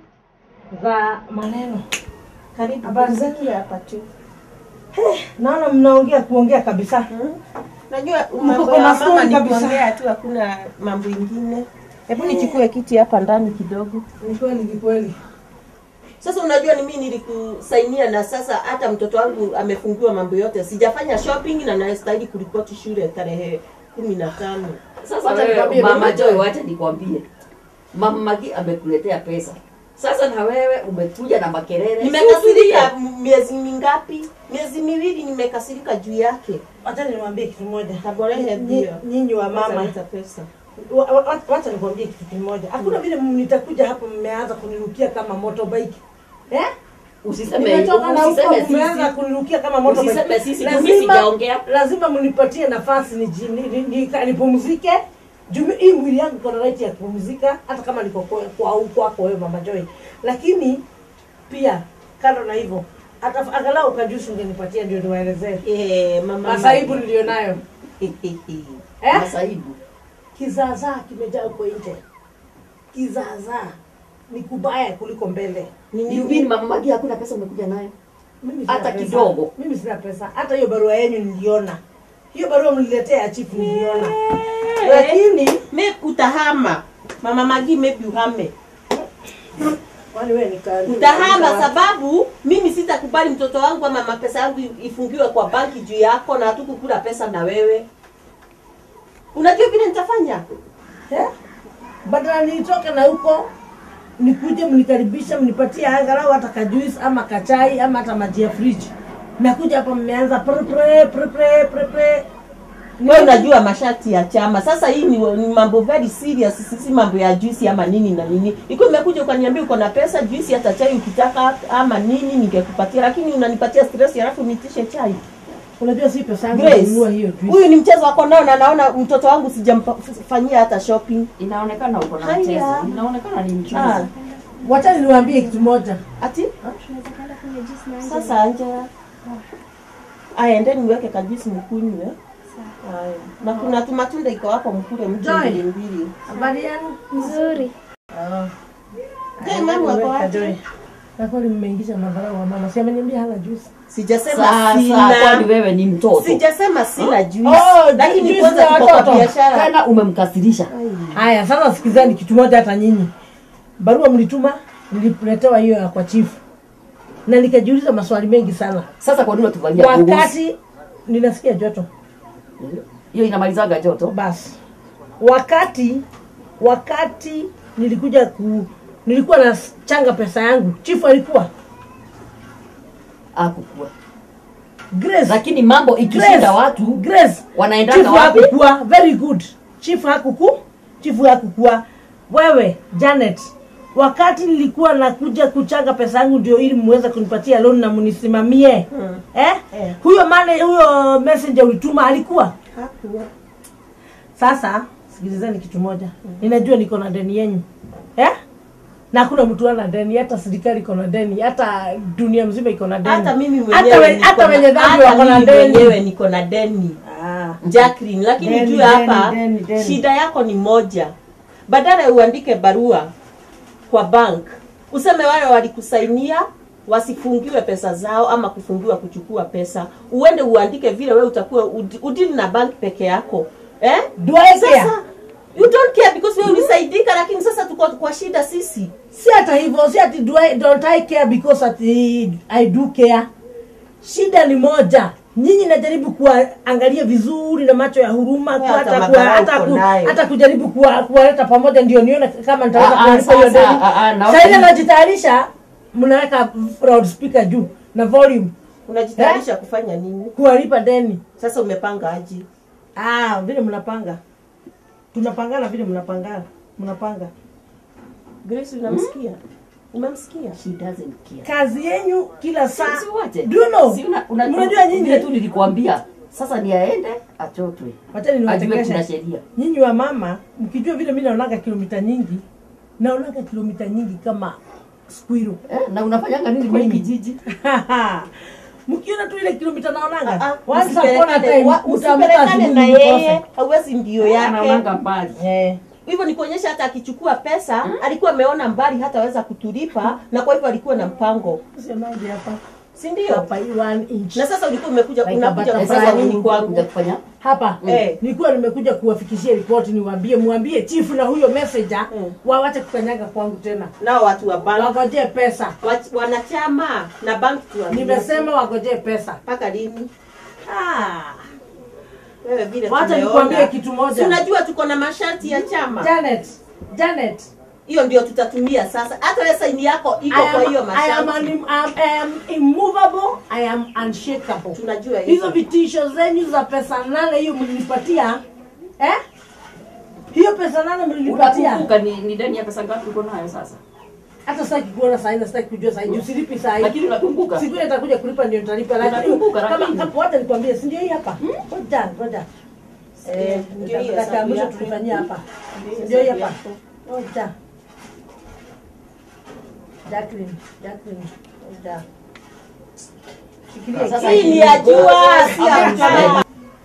Speaker 1: za maneno.
Speaker 6: Karibu.
Speaker 1: Habari zenu?
Speaker 6: Sikia hapa tu.
Speaker 1: Naona mnaongea kuongea kabisa.
Speaker 6: Najua
Speaker 1: Mko
Speaker 6: mambo
Speaker 1: kwa
Speaker 6: ya
Speaker 1: masomo
Speaker 6: mama ni
Speaker 1: kabisa.
Speaker 6: kuongea tu, hakuna mambo ingine. Hebu nichukue kiti hapa ndani kidogo.
Speaker 1: Ni kweli, ni kweli.
Speaker 6: Sasa unajua ni mimi nilikusainia, na sasa hata mtoto wangu amefungiwa mambo yote, sijafanya shopping na nastahili kuripoti shule tarehe kumi na tano.
Speaker 5: Sasa
Speaker 1: Wacha
Speaker 5: wewe
Speaker 1: nikwambie,
Speaker 5: mama
Speaker 1: mimi-
Speaker 5: Joy, wacha nikwambie, mama Magi amekuletea pesa. Sasa na wewe umekuja na makelele.
Speaker 6: Nimekasirika m- miezi mingapi? Miezi miwili nimekasirika juu yake.
Speaker 1: Wacha niwaambie kitu moja.
Speaker 6: Taborehe
Speaker 1: Nyi-
Speaker 6: ndio.
Speaker 1: Nyinyi wa
Speaker 6: Mama
Speaker 1: mama
Speaker 6: leta pesa.
Speaker 1: Wa- wa- wacha nikwambie kitu kimoja. Hakuna vile mnitakuja hapa mmeanza kunirukia kama motorbike. Eh?
Speaker 5: Usiseme
Speaker 1: Nimetoka na huko
Speaker 5: usiseme
Speaker 1: mmeanza
Speaker 5: sisi.
Speaker 1: kunirukia kama motorbike.
Speaker 5: Usiseme sisi, mimi
Speaker 1: Lazima
Speaker 5: sijaongea.
Speaker 1: lazima mnipatie nafasi niji- ni- ni- ni- nipumzike. Juu hii mwili yangu iko na right ya kupumzika hata kama niko kwa kwa kwako wewe mama Joy. Lakini pia kando na hivyo hata angalau kajusi ungenipatia ndio niwaelezee
Speaker 6: Eh, mama.
Speaker 1: masaibu nilionayo. Eh?
Speaker 5: Masaibu.
Speaker 1: Kizaazaa kimejaa huko nje. Kizaazaa ni kubaya kuliko mbele.
Speaker 5: You mean mama Magi hakuna pesa umekuja nayo?
Speaker 1: Mimi sina
Speaker 5: Hata
Speaker 1: pesa.
Speaker 5: kidogo.
Speaker 1: Mimi sina pesa. Hata hiyo barua yenu niliona. Hiyo barua mliletea ya chifu niliona. Lakini
Speaker 6: Maybe utahama. Mama Magi maybe uhame.
Speaker 1: kwani wewe nika
Speaker 6: Utahama sababu mimi sitakubali mtoto wangu ama mapesa yangu ifungiwe kwa banki juu yako na hatukukula pesa na wewe. Unajua vile nitafanya?
Speaker 1: Eh? Badala nitoke na huko nikuje mnikaribisha mnipatie angalau hata kajuisi ama kachai ama hata maji ya fridge. Mmekuja hapa mmeanza pre pre pre pre pre pre.
Speaker 6: Wewe unajua masharti ya chama. Sasa hii ni, ni mambo very serious, si si mambo ya juisi ama nini na nini. Iko umekuja ukaniambia uko na pesa juisi hata chai ukitaka ama nini ningekupatia, lakini unanipatia stress alafu nitishe chai.
Speaker 1: Unajua si pesa yangu
Speaker 6: Grace,
Speaker 1: kununua hiyo juisi.
Speaker 6: huyu ni mchezo wako nao na naona mtoto wangu sijamfanyia hata shopping.
Speaker 5: Inaonekana uko na
Speaker 6: Haya.
Speaker 5: mchezo. Inaonekana ni mchezo.
Speaker 6: Ah,
Speaker 1: Wacha niwaambie kitu moja.
Speaker 6: ati sasa Angela. Aya, endeni niweke kajuisi mkunywe. Haya. Na kuna tumatunda iko hapo mkule mtu
Speaker 1: Joy.
Speaker 6: mbili mbili.
Speaker 1: Habari yenu?
Speaker 3: Nzuri.
Speaker 6: Je, mama wako
Speaker 1: Weka
Speaker 6: wapi?
Speaker 1: Joy. Na kweli mmeingisha madharau wa mama. Si ameniambia hana juice.
Speaker 6: Sijasema
Speaker 5: Sasa kwani
Speaker 6: sina.
Speaker 5: wewe ni mtoto?
Speaker 6: Sijasema sina juice.
Speaker 1: Oh,
Speaker 6: Lakini
Speaker 1: juice
Speaker 6: kwanza
Speaker 1: ya
Speaker 6: tuko kwa
Speaker 1: watoto.
Speaker 6: biashara.
Speaker 5: Tena umemkasirisha.
Speaker 1: Haya, sasa sikizani kitu moja hata nyinyi. Barua mlituma, nililetewa hiyo ya kwa chifu. Na nikajiuliza maswali mengi sana.
Speaker 5: Sasa kwa nini unatufanyia kuhusu?
Speaker 1: Wakati ninasikia joto.
Speaker 5: Hiyo inamalizaga joto.
Speaker 1: Basi. Wakati wakati nilikuja ku nilikuwa na changa pesa yangu. Chifu alikuwa
Speaker 5: Akukua.
Speaker 1: Grace.
Speaker 5: Lakini mambo ikishinda
Speaker 1: Grace.
Speaker 5: watu
Speaker 1: Grace.
Speaker 5: wanaendanga
Speaker 1: Chifu
Speaker 5: wapi?
Speaker 1: hakukua. Very good. Chifu hakuku. Chifu hakukua. Wewe Janet, wakati nilikuwa nakuja kuchanga pesa yangu ndio ili muweze kunipatia loan na munisimamie
Speaker 6: Hmm.
Speaker 1: eh?
Speaker 6: Eh.
Speaker 1: Huyo mane huyo messenger ulituma alikuwa
Speaker 6: Hakuwa.
Speaker 1: sasa sikilizeni kitu moja ninajua niko na deni yenyu eh? na hakuna mtu ana deni hata serikali iko na deni hata dunia mzima iko na deni
Speaker 6: hata mimi
Speaker 1: hata
Speaker 6: mwenyewe
Speaker 1: we-
Speaker 6: niko
Speaker 1: hata
Speaker 6: na-
Speaker 1: wenye dhambi
Speaker 6: hata
Speaker 1: wako na
Speaker 6: mimi
Speaker 1: deni
Speaker 6: mwenyewe niko na deni
Speaker 1: Ah.
Speaker 6: Jacqueline, lakini
Speaker 1: Deni,
Speaker 6: juu
Speaker 1: deni,
Speaker 6: hapa
Speaker 1: deni, deni.
Speaker 6: shida yako ni moja. Badala ya uandike barua kwa bank useme wale walikusainia wasifungiwe pesa zao ama kufungiwa kuchukua pesa, uende uandike vile wewe utakuwa ud- udili na bank peke yako eh?
Speaker 1: Do I care?
Speaker 6: Sasa you don't care because wewe ulisaidika, lakini sasa tuko kwa shida sisi.
Speaker 1: si hata hivyo si ati do I, don't I care because ati I do care shida ni moja nyinyi najaribu kuwaangalia vizuri na macho ya huruma
Speaker 6: Wewe
Speaker 1: ku-
Speaker 6: hata
Speaker 1: hata kuwa-
Speaker 6: madharau
Speaker 1: hata
Speaker 6: uko
Speaker 1: ku-
Speaker 6: nayo.
Speaker 1: hata kujaribu kuwa- kuwaleta pamoja ndio nione kama nitaweza
Speaker 5: Ah, ah,
Speaker 1: kuwalipa hiyo
Speaker 5: sasa,
Speaker 1: deni
Speaker 5: ah, ah, naona
Speaker 1: saile
Speaker 5: hivi.
Speaker 1: najitayarisha mnaweka loudspeaker juu na volume
Speaker 6: Unajitayarisha kufanya nini?
Speaker 1: kuwalipa deni
Speaker 6: Sasa umepanga aje?
Speaker 1: ah vile mnapanga tunapangana vile mnapangana mnapanga
Speaker 6: Grace, unamsikia? Umemsikia?
Speaker 5: She doesn't care.
Speaker 1: kazi yenyu kila saa
Speaker 5: Si wote.
Speaker 1: do you know
Speaker 5: Si una- una-
Speaker 1: mnajua nyinyi
Speaker 5: vile tu nilikwambia. Sasa ni aende achotwe.
Speaker 1: Wachani
Speaker 5: Ajue kuna
Speaker 1: niwatengeshe.
Speaker 5: sheria.
Speaker 1: Nyinyi wa mama mkijua vile mimi naonaga kilomita nyingi, naonaga kilomita nyingi kama squirrel.
Speaker 5: Eh, na unafanyanga nini kwa hii kijiji?
Speaker 1: Mkiona tu ile kilomita
Speaker 6: Ah,
Speaker 1: naonaga.
Speaker 6: ah,
Speaker 1: Once upon a
Speaker 6: msipelekane-
Speaker 1: time
Speaker 6: wa-
Speaker 1: utaamka
Speaker 6: msipelekane
Speaker 1: asubuhi
Speaker 6: na
Speaker 1: mkose.
Speaker 6: yeye hauwezi ndio yake
Speaker 5: Anaonanga mbali.
Speaker 1: Eh.
Speaker 6: hivyo ni kuonyesha hata akichukua pesa alikuwa ameona mbali hataweza kutulipa na kwa hivyo alikuwa na mpango
Speaker 1: Sio maji hapa.
Speaker 6: si ndio
Speaker 1: Hapa hii one inch.
Speaker 6: na sasa ulikuwa umekuja
Speaker 1: Like
Speaker 6: unakuja
Speaker 1: a
Speaker 5: Eh,
Speaker 6: kufanya
Speaker 5: Sasa
Speaker 6: nini
Speaker 5: nini
Speaker 6: kwangu
Speaker 5: kuja kufanya?
Speaker 1: Hapa
Speaker 6: Eh.
Speaker 1: nilikuwa nimekuja kuwafikishia ripoti niwaambie mwambie chief na huyo messenger
Speaker 6: Mm.
Speaker 1: wawache kukanyaga kwangu tena.
Speaker 6: nao watu wa bank
Speaker 1: Wagojee pesa.
Speaker 6: wa- wanachama na bank tuambie.
Speaker 1: Nimesema wagojee pesa.
Speaker 6: mpaka lini
Speaker 1: Ah.
Speaker 6: wewe vile
Speaker 1: Wacha
Speaker 6: tumeona.
Speaker 1: nikwambie kitu moja.
Speaker 6: Si unajua tuko na masharti ya chama
Speaker 1: Janet, Janet,
Speaker 6: hiyo ndio tutatumia sasa hata wewe saini yako iko
Speaker 1: I
Speaker 6: kwa
Speaker 1: am,
Speaker 6: hiyo
Speaker 1: I am,
Speaker 6: masharti
Speaker 1: un, I am immovable, I am unshakable.
Speaker 6: tunajua
Speaker 1: Hizo
Speaker 6: hizo
Speaker 1: vitisho zenyu za pesa nane hiyo mlinipatia eh? Hiyo pesa nane mlinipatia
Speaker 5: Unakumbuka ni, ni deni ya pesa ngapi uko nayo sasa?
Speaker 1: hata sitaki kuona saa hii na sitaki kujua saa hii juu silipi saa hii.
Speaker 5: Lakini unakumbuka?
Speaker 1: Siku ile nitakuja kulipa ndio nitalipa, lakini
Speaker 5: Unakumbuka,
Speaker 1: kama
Speaker 5: lakini?
Speaker 1: hapo hata nikwambie, si ndio hii hapa? Ngoja, ngoja. Eh,
Speaker 6: ndio hiyo
Speaker 1: dakika ya
Speaker 6: hesabu
Speaker 1: mwisho
Speaker 6: yako.
Speaker 1: tulifanyia hapa.
Speaker 6: Ndio hiyo
Speaker 1: Ndio hii
Speaker 6: hesabu
Speaker 1: hapa.
Speaker 6: yako.
Speaker 1: Ngoja. Jacqueline, Jacqueline, ngoja. Shikilia
Speaker 5: Sasa
Speaker 6: hii ni ya jua si ya chama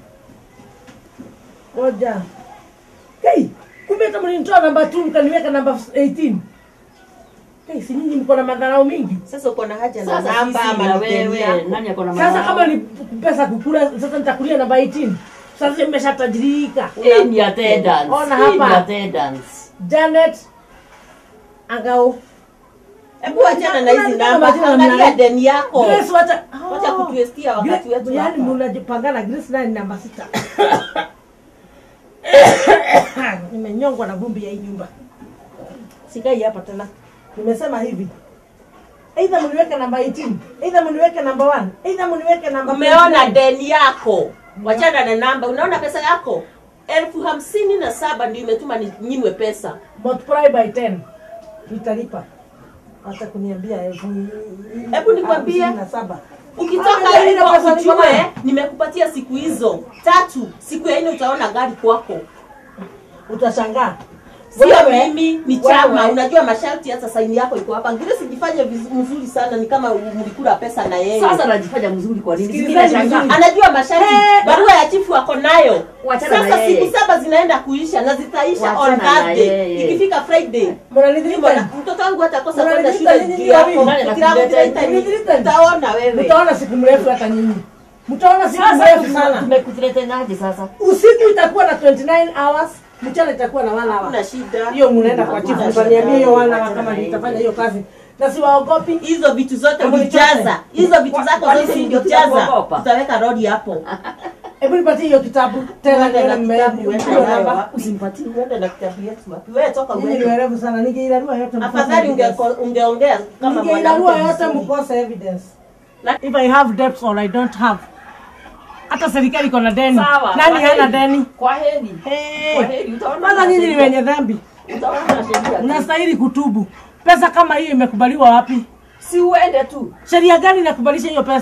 Speaker 1: Ngoja. Hey, kumbe hata mlinitoa namba 2 mkaniweka namba 18. Hey, si nyinyi mko na madharau mingi.
Speaker 6: sasa uko na haja na
Speaker 5: Sasa
Speaker 6: namba
Speaker 5: sisi
Speaker 6: ama
Speaker 5: na
Speaker 6: ni deni
Speaker 5: wewe
Speaker 6: yako?
Speaker 5: nani ako na
Speaker 1: Sasa
Speaker 5: madharau?
Speaker 1: kama ni pesa kukula, sasa nitakulia namba 18. Sasa nimeshatajirika.
Speaker 5: Hii ni attendance.
Speaker 1: Ona
Speaker 5: Hii ni
Speaker 1: hapa.
Speaker 5: attendance.
Speaker 1: Janet Angao.
Speaker 6: hebu achana na hizi
Speaker 1: Unajua
Speaker 6: namba
Speaker 1: majina
Speaker 6: angalia
Speaker 1: mnane.
Speaker 6: deni yako
Speaker 1: Grace wacha.
Speaker 6: wacha
Speaker 1: Oh.
Speaker 6: kutuestia wakati
Speaker 1: Grace-
Speaker 6: wetu
Speaker 1: Yaani
Speaker 6: hapa.
Speaker 1: mnajipangana Grace naye ni namba sita. Nimenyongwa na vumbi ya hii nyumba. Sikai hapa tena. Nimesema hivi. Either mniweke namba 18, either mniweke namba 1, either mniweke namba
Speaker 6: umeona
Speaker 1: 29.
Speaker 6: deni yako wachana na namba unaona pesa yako elfu hamsini na saba ndio imetuma ni- nyimwe pesa
Speaker 1: multiply by 10 nitalipa hata kuniambia elfu
Speaker 6: Hebu nikwambie.
Speaker 1: hamsini na saba
Speaker 6: ukitoka
Speaker 1: Ah, ile
Speaker 6: hivyo
Speaker 1: pesa niko
Speaker 6: ujue
Speaker 1: nayo.
Speaker 6: nimekupatia siku hizo tatu siku ya nne utaona gari kwako
Speaker 1: utashangaa
Speaker 6: sio
Speaker 1: Wewe-
Speaker 6: mimi ni chama
Speaker 1: wewe-
Speaker 6: unajua masharti hata saini yako iko hapa ngine sijifanye vizu- mzuri sana ni kama mlikula pesa na yeye
Speaker 5: Sasa najifanya mzuri kwa nini?
Speaker 1: Sikilizeni
Speaker 5: Sikiliza
Speaker 1: vizuri.
Speaker 5: shangaa.
Speaker 6: anajua masharti
Speaker 1: Eh,
Speaker 6: barua ya chifu ako nayo
Speaker 5: Wachana na
Speaker 6: sasa
Speaker 5: yeye.
Speaker 6: siku saba zinaenda kuisha na zitaisha on
Speaker 5: Wachana na
Speaker 6: Thursday
Speaker 5: yeye.
Speaker 6: ikifika friday
Speaker 1: mnanidhirika
Speaker 6: Mbona, mtoto wangu hatakosa kwenda
Speaker 1: Mnanidhirika
Speaker 6: shule
Speaker 1: nyinyi
Speaker 6: juu yako
Speaker 1: wawili.
Speaker 5: Nani
Speaker 6: Ukitaka
Speaker 5: anakuleta
Speaker 6: kuleta hivi,
Speaker 1: Mnanidhirika?
Speaker 6: utaona wewe
Speaker 1: mtaona siku mrefu hata nyinyi mtaona siku
Speaker 5: Sasa
Speaker 1: mrefu
Speaker 5: tume-
Speaker 1: sana
Speaker 5: tumekutuletenaje sasa?
Speaker 1: usiku itakuwa na 29 hours mchana itakuwa na one hour
Speaker 6: kuna shida
Speaker 1: hiyo mnaenda kwa chifu
Speaker 6: Hakuna
Speaker 1: mtaniambia hiyo
Speaker 6: shida.
Speaker 1: one hour kama nitafanya hiyo kazi na siwaogopi
Speaker 6: hizo vitu zote
Speaker 1: Hebu
Speaker 6: ulijaza
Speaker 1: nichote.
Speaker 6: hizo vitu zako
Speaker 5: Kwani
Speaker 6: zote
Speaker 5: si
Speaker 6: ulijaza
Speaker 5: kuogopa?
Speaker 6: utaweka rodi hapo
Speaker 1: hebu nipatie hiyo kitabu tena
Speaker 6: Uende na
Speaker 1: nione
Speaker 6: kitabu,
Speaker 1: mme-
Speaker 6: uende
Speaker 1: hiyo
Speaker 6: nayo
Speaker 1: namba.
Speaker 6: wapi?
Speaker 5: Usimpatie.
Speaker 6: uende na kitabu yetu wapi wewe toka
Speaker 1: Nyinyi ni
Speaker 6: uende
Speaker 1: werevu sana ningeilarua yote mkose
Speaker 6: afadhali
Speaker 1: evidence.
Speaker 6: unge- ungeongea kama
Speaker 1: ningeilarua
Speaker 6: mwanamke
Speaker 1: yote
Speaker 6: vizuri.
Speaker 1: mkose evidence
Speaker 6: Na-
Speaker 1: if i have debts or i don't have hata serikali iko na deni
Speaker 5: Sawa.
Speaker 1: nani
Speaker 5: kwa
Speaker 1: hana
Speaker 5: heri.
Speaker 1: deni
Speaker 5: Kwa heri.
Speaker 1: Hey.
Speaker 5: Kwa heri. Utaona
Speaker 1: kwanza
Speaker 5: na
Speaker 1: nyinyi ni
Speaker 5: sheria.
Speaker 1: wenye dhambi
Speaker 5: Utaona na sheria. tu.
Speaker 1: mnastahili kutubu pesa kama hiyo imekubaliwa wapi
Speaker 5: Si uende tu.
Speaker 1: sheria gani inakubalisha hiyo pesa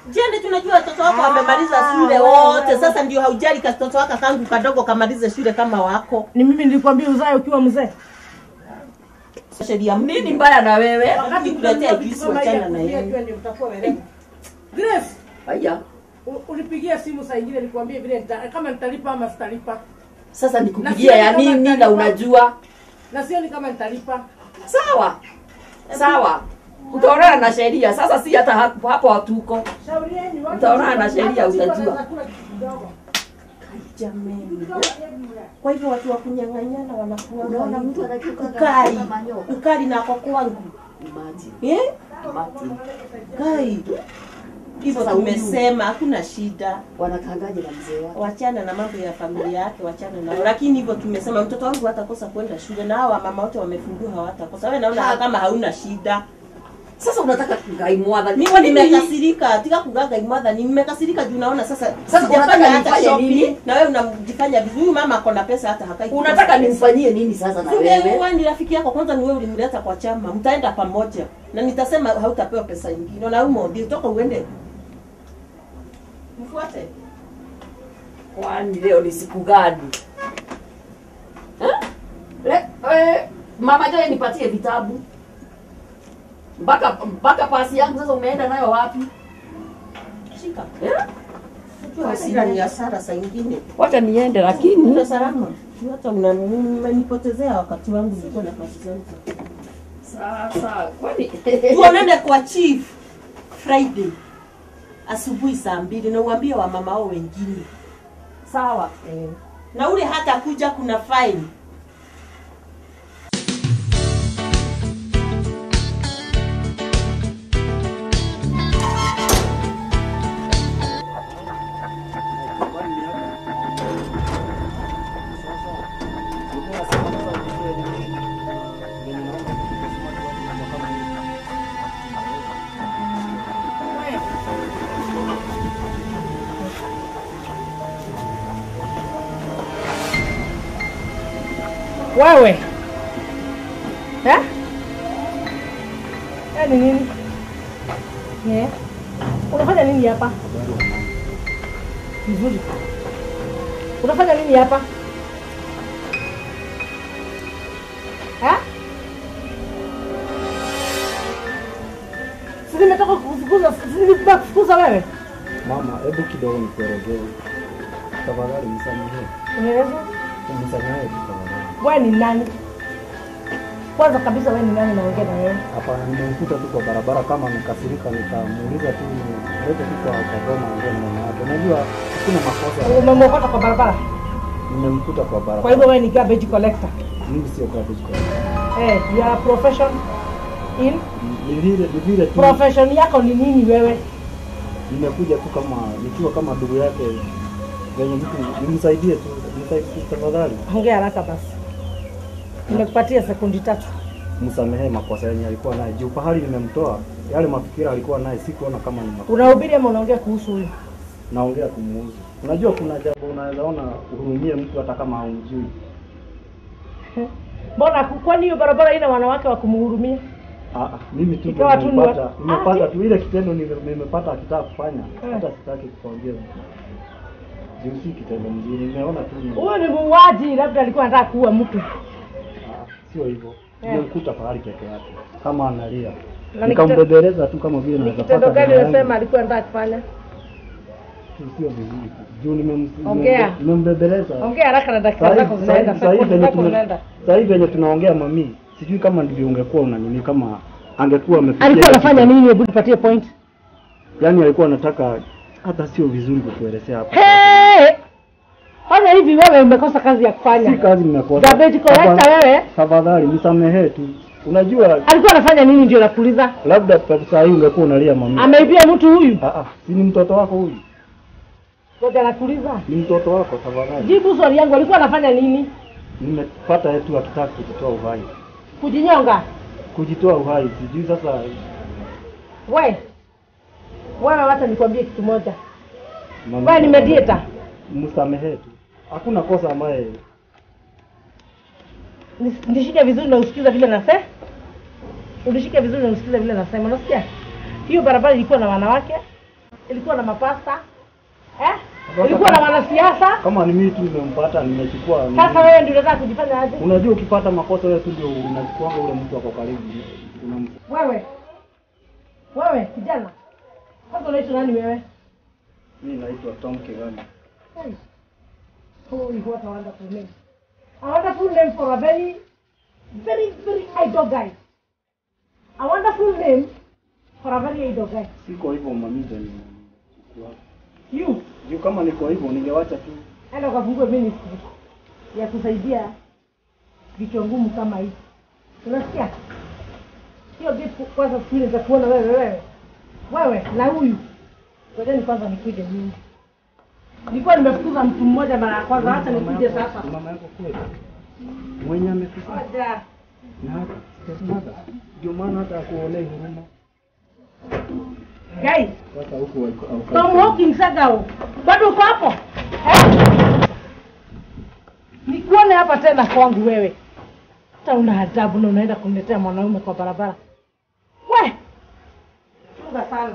Speaker 6: Jende, tunajua watoto wako wamemaliza shule wote, sasa ndio haujali katoto wako kangu kadogo kamalize shule kama wako.
Speaker 1: Ni mimi nilikwambia uzae ukiwa mzee.
Speaker 6: Sheria
Speaker 5: Nini mbaya na wewe?
Speaker 6: Wakati kuletea juisi wachana na yeye.
Speaker 1: ndio mtakuwa werevu. Grace,
Speaker 5: Haya.
Speaker 1: u- unipigie simu saa ingine nikwambie vile nita, kama nitalipa ama sitalipa.
Speaker 5: Sasa nikupigia ya nini na unajua?
Speaker 1: Na sioni kama nitalipa.
Speaker 5: Sawa. Sawa. Utaonana na sheria. Sasa si hata hapo hapo hatuko.
Speaker 1: Shauri yenu watu-
Speaker 5: Utaonana na sheria,
Speaker 1: hata siku
Speaker 5: utajua.
Speaker 1: wanaweza kula kitu kidogo.
Speaker 6: Jameni. Kwa hivyo watu wa kunyang'anyana wanakuwa
Speaker 5: Unaona mtu anachuka
Speaker 6: ukali.
Speaker 5: kama nyoka.
Speaker 6: Ukali na kwa kwangu.
Speaker 5: Imagine.
Speaker 6: Eh?
Speaker 5: Imagine.
Speaker 6: Kai. Hivyo
Speaker 5: Sasa huyu-
Speaker 6: tumesema hakuna shida.
Speaker 5: Wanakangaje na mzee wake?
Speaker 6: wachana na mambo ya familia yake, wachana nao. Lakini hivyo tumesema mtoto wangu hatakosa kwenda shule, na hawa mama wote wamefungua hawatakosa. Wewe naona
Speaker 5: Ha-
Speaker 6: kama hauna shida.
Speaker 5: Sasa unataka kungaimwadha.
Speaker 6: Mimi nimekasirika, tika kugaga imwadha, ni nimekasirika juu naona sasa
Speaker 5: Sasa
Speaker 6: sijafanya
Speaker 5: unataka
Speaker 6: hata
Speaker 5: nifanye
Speaker 6: shopping,
Speaker 5: nini?
Speaker 6: na wewe unajifanya vizuri. Huyu mama ako na pesa hata hakai. kukosa
Speaker 5: Unataka
Speaker 6: pesa.
Speaker 5: nimfanyie nini sasa na
Speaker 6: Si
Speaker 5: wewe?
Speaker 6: wewe ni rafiki yako kwanza, ni wewe ulimleta kwa chama, mtaenda pamoja na nitasema hautapewa pesa nyingine. Na umo ndio toka uende, mfuate
Speaker 5: Kwani leo ni siku gani? Eh? Le, eh, Mama Joy nipatie vitabu. Mpaka mpaka pasi yangu sasa umeenda nayo wapi?
Speaker 6: shika.
Speaker 5: Eh?
Speaker 6: Unajua hasira ni hasara saa ingine.
Speaker 5: Wacha niende lakini
Speaker 6: Ndio salama. Hata unanipotezea wakati wangu nilikuwa na kazi zangu.
Speaker 5: sasa kwani
Speaker 6: Tuonane kwa chief Friday asubuhi saa mbili na uambie wa mama wao wengine.
Speaker 5: sawa.
Speaker 6: Eh. Na ule hata kuja kuna fine.
Speaker 1: Wewe. Eh? Eh, ni nini? Eh? Unafanya nini hapa? Vizuri. Unafanya nini hapa? Eh? Si nimetoka kufukuza, si nimetoka kufukuza wewe?
Speaker 4: Mama, hebu kidogo nikuelezee. Tafadhali nisamehe.
Speaker 1: Unaeleza?
Speaker 4: Nisamehe tu tafadhali.
Speaker 1: Wewe ni nani? Kwanza kabisa wewe ni nani naongea na wewe?
Speaker 4: Hapana, nimemkuta tu kwa barabara kama amekasirika, nikamuuliza tu nilete tu kwa Kagoma ongea na mama yake. Unajua hakuna makosa.
Speaker 1: Umemwokota kwa barabara.
Speaker 4: Nimemkuta kwa
Speaker 1: Kwa hivyo
Speaker 4: barabara.
Speaker 1: wewe ni garbage collector.
Speaker 4: Mimi sio garbage collector.
Speaker 1: Eh, you are a profession in
Speaker 4: Ni vile ni vile tu
Speaker 1: profession yako ni nini wewe?
Speaker 4: nimekuja tu kama nikiwa kama ndugu yake venye mtu nimsaidie tu nisaidie tafadhali.
Speaker 1: Ongea haraka basi. Nimekupatia sekundi tatu.
Speaker 4: Msamehe makosa yenye alikuwa naye. Juu pahali nimemtoa yale mafikira alikuwa naye sikuona kama ni makosa.
Speaker 1: Unahubiri ama unaongea kuhusu huyu?
Speaker 4: naongea kumuhusu. Unajua kuna jambo unaweza ona uhurumie mtu hata kama haumjui.
Speaker 1: Mbona ku- kwani hiyo barabara ina wanawake wa kumhurumia?
Speaker 4: Ah, ah, mimi tu
Speaker 1: Ikawa tu ni wa-
Speaker 4: nimepata nimepata
Speaker 1: Ah,
Speaker 4: tu ile kitendo nime- nimepata akitaka kufanya
Speaker 1: Eh.
Speaker 4: hata sitaki kuongea. Juu si kitendo mzuri, nimeona tu ni
Speaker 1: Huyu ni muuaji, labda alikuwa anataka kuua mtu.
Speaker 4: ah, sio hivyo.
Speaker 1: Eh.
Speaker 4: Nimemkuta pahali peke yake kama analia.
Speaker 1: Na ni
Speaker 4: Nikambebeleza tu kama vile
Speaker 1: Ni
Speaker 4: naweza
Speaker 1: kitendo
Speaker 4: pata
Speaker 1: gani
Speaker 4: dawa yangu.
Speaker 1: unasema alikuwa anataka kufanya?
Speaker 4: sio vizuri. Juu nimem-
Speaker 1: Ongea.
Speaker 4: nimembe- nimembebeleza.
Speaker 1: Ongea haraka na dakika
Speaker 4: Sahi-
Speaker 1: zako zinaenda.
Speaker 4: sahi- sahi
Speaker 1: Sekundi
Speaker 4: venye
Speaker 1: zako
Speaker 4: tume-
Speaker 1: zinaenda.
Speaker 4: sahi venye tunaongea mami, sijui kama ndivyo ungekuwa unanini, kama angekuwa amefikia
Speaker 1: Alikuwa
Speaker 4: katika-
Speaker 1: anafanya nini? Hebu nipatie point.
Speaker 4: Yaani alikuwa anataka, hata sio vizuri kukuelezea hapa.
Speaker 1: Hey! Fanya hivi wewe umekosa kazi ya
Speaker 4: Si
Speaker 1: kufanya.
Speaker 4: kazi nimekosa.
Speaker 1: Garbage collector
Speaker 4: Tafadhali-
Speaker 1: wewe.
Speaker 4: Tafadhali nisamehe tu. Unajua
Speaker 1: Alikuwa anafanya nini ndio nakuuliza?
Speaker 4: labda kwa saa hii ungekuwa unalia mami.
Speaker 1: Ameibia mtu huyu?
Speaker 4: Ah ah, si ni mtoto wako huyu?
Speaker 1: Ngoja nakuuliza.
Speaker 4: Ni mtoto wako tafadhali.
Speaker 1: Jibu swali yangu, alikuwa anafanya nini?
Speaker 4: Nimepata tu akitaka kujitoa uhai.
Speaker 1: Kujinyonga?
Speaker 4: Kujitoa uhai, sijui sasa
Speaker 1: We. Wewe wacha nikwambie kitu moja.
Speaker 4: mami-
Speaker 1: Wewe ni mediator.
Speaker 4: Msamehe tu. Hakuna kosa ambaye
Speaker 1: Nis- Nishike vizuri na usikize vile nasema. Unishike vizuri na usikize vile nasema. Unasikia? Hiyo barabara ilikuwa na wanawake ilikuwa na mapasta eh? ilikuwa na wanasiasa.
Speaker 4: Kama ni mimi tu nimempata, nimechukua. ni-
Speaker 1: Sasa wewe ndio unataka kujifanya aje?
Speaker 4: Unajua ukipata makosa wewe tu ndio unachukuanga ule mtu ako karibu. Unam-
Speaker 1: Wewe wewe kijana, sasa unaitwa nani wewe?
Speaker 4: Mimi naitwa Tom Kigami.
Speaker 1: Hey. Holy, what a wonderful name. A wonderful name for a very, very, very idle guy. A wonderful name for a very idle guy.
Speaker 4: Siko hivyo mamiza nimechukua.
Speaker 1: You,
Speaker 4: Juu kama niko hivyo ningewacha tu.
Speaker 1: enda ukafungue ministry ya kusaidia vichwa ngumu kama hivi. Unasikia? Hiyo vitu kwanza siku ile nitakuona wewe wewe. Wewe na huyu. Ngojeni kwanza nikuje mimi. Nilikuwa nimefukuza mtu mmoja mara ya kwanza, hata nikuje sasa.
Speaker 4: Ni Mama yako kweli. Mwenye amekufa
Speaker 1: Ngoja.
Speaker 4: na hata stepmother. Ndio maana hata akuonei huruma.
Speaker 1: Guys,
Speaker 4: Sasa huku au- au-
Speaker 1: Tom Hawkins Sagao, bado uko hapo eh? Nikuone hapa tena kwangu wewe, hata una adabu na unaenda kuniletea mwanaume kwa barabara. We chunga sana.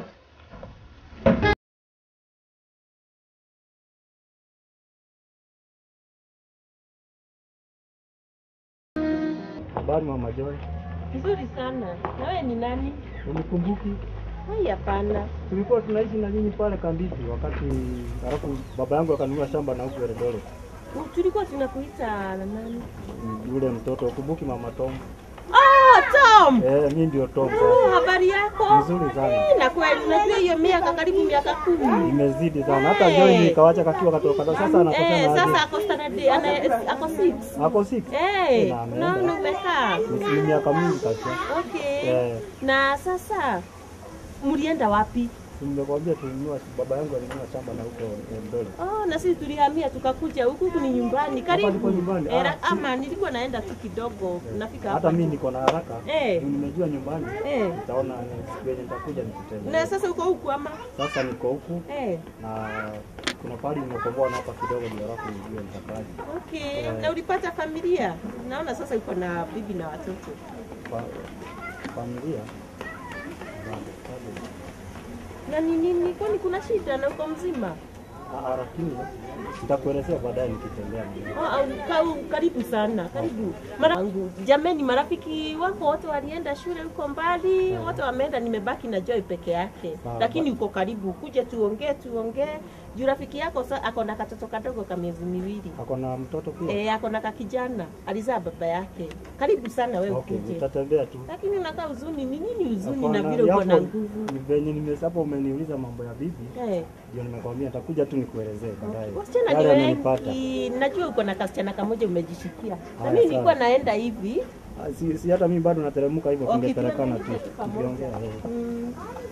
Speaker 4: Habari Mama Joy.
Speaker 6: Nzuri sana. Na wewe ni nani?
Speaker 4: Unikumbuki?
Speaker 6: Hai, hapana.
Speaker 4: Tulikuwa tunaishi na nyinyi pale Kambizi wakati alafu baba yangu akanunua shamba na huku Eldoret.
Speaker 6: U- Tulikuwa tunakuita na nani?
Speaker 4: Mm, Yule mtoto ukumbuki Mama Tom?
Speaker 6: Oh, Tom.
Speaker 4: Eh, mimi ndio Tom.
Speaker 6: Oh, habari yako?
Speaker 4: Nzuri sana.
Speaker 6: Eh, Na kweli unajua hiyo miaka karibu miaka kumi.
Speaker 4: Imezidi sana. Hata
Speaker 6: Eh.
Speaker 4: Joy nikawacha kakiwa katoka kadogo. Sasa
Speaker 6: Eh,
Speaker 4: anakosana
Speaker 6: sasa
Speaker 4: aje?
Speaker 6: ako standard ana ako 6.
Speaker 4: Ako 6.
Speaker 6: Eh,
Speaker 4: Na ameenda.
Speaker 6: naona umekaa.
Speaker 4: Ni ni miaka mingi sasa.
Speaker 6: Okay.
Speaker 4: Eh,
Speaker 6: Na sasa mlienda wapi?
Speaker 4: nimekwambia tulinunua baba yangu alinunua shamba na huko Eldoret.
Speaker 6: Oh, na sisi tulihamia tukakuja huku huku ni nyumbani
Speaker 4: Hapa
Speaker 6: karibu.
Speaker 4: ndipo nyumbani.
Speaker 6: Eh,
Speaker 4: Ah,
Speaker 6: ra- ama nilikuwa naenda tu kidogo nafika
Speaker 4: Hata
Speaker 6: hapa.
Speaker 4: mimi niko na haraka.
Speaker 6: Eh.
Speaker 4: Juu Nimejua nyumbani.
Speaker 6: Eh.
Speaker 4: Nitaona ni- siku yenye nitakuja nikutembee.
Speaker 6: Na sasa uko huku ama?
Speaker 4: Sasa niko huku
Speaker 6: Eh.
Speaker 4: na kuna pahali nimekomboa na hapa kidogo ndio alafu nijue nitakaje.
Speaker 6: Okay.
Speaker 4: Eh.
Speaker 6: Na ulipata familia? Naona sasa uko na bibi na watoto.
Speaker 4: Fa- familia bado, bado.
Speaker 6: Na ni nini? Kwani kuna shida na uko mzima?
Speaker 4: Ah, ah, lakini nitakuelezea baadaye nikitembea mwenyewe.
Speaker 6: Oh, au, ka, karibu sana, karibu. Mara wangu, jameni, marafiki wako wote walienda shule huko mbali, wote wameenda, nimebaki na Joy peke yake.
Speaker 4: Sawa.
Speaker 6: Lakini uko karibu, kuja tuongee, tuongee. Juu rafiki yako sa, ako na katoto kadogo ka miezi miwili.
Speaker 4: Ako na mtoto pia?
Speaker 6: Eh, ako na kakijana, alizaa baba yake. Karibu sana wewe
Speaker 4: Okay,
Speaker 6: ukuje.
Speaker 4: nitatembea tu.
Speaker 6: Lakini unakaa huzuni, ni nini huzuni na
Speaker 4: Hapana,
Speaker 6: vile uko na
Speaker 4: yapo-
Speaker 6: nguvu?
Speaker 4: ni venye nimesapo umeniuliza mambo ya bibi
Speaker 6: Eh.
Speaker 4: ndio nimekwambia nitakuja tu nikuelezee baadaye.
Speaker 6: Wasichana ni
Speaker 4: Yale amenipata.
Speaker 6: wengi, najua uko na kasichana kamoja umejishikia. Na
Speaker 4: Haya,
Speaker 6: mimi nilikuwa
Speaker 4: sawa.
Speaker 6: naenda hivi
Speaker 4: Ah, Si, si hata mimi bado nateremka hivyo,
Speaker 6: Okay,
Speaker 4: tungepelekana tu
Speaker 6: tunaenda tu pamoja.
Speaker 4: tukiongea. eh.
Speaker 6: mm,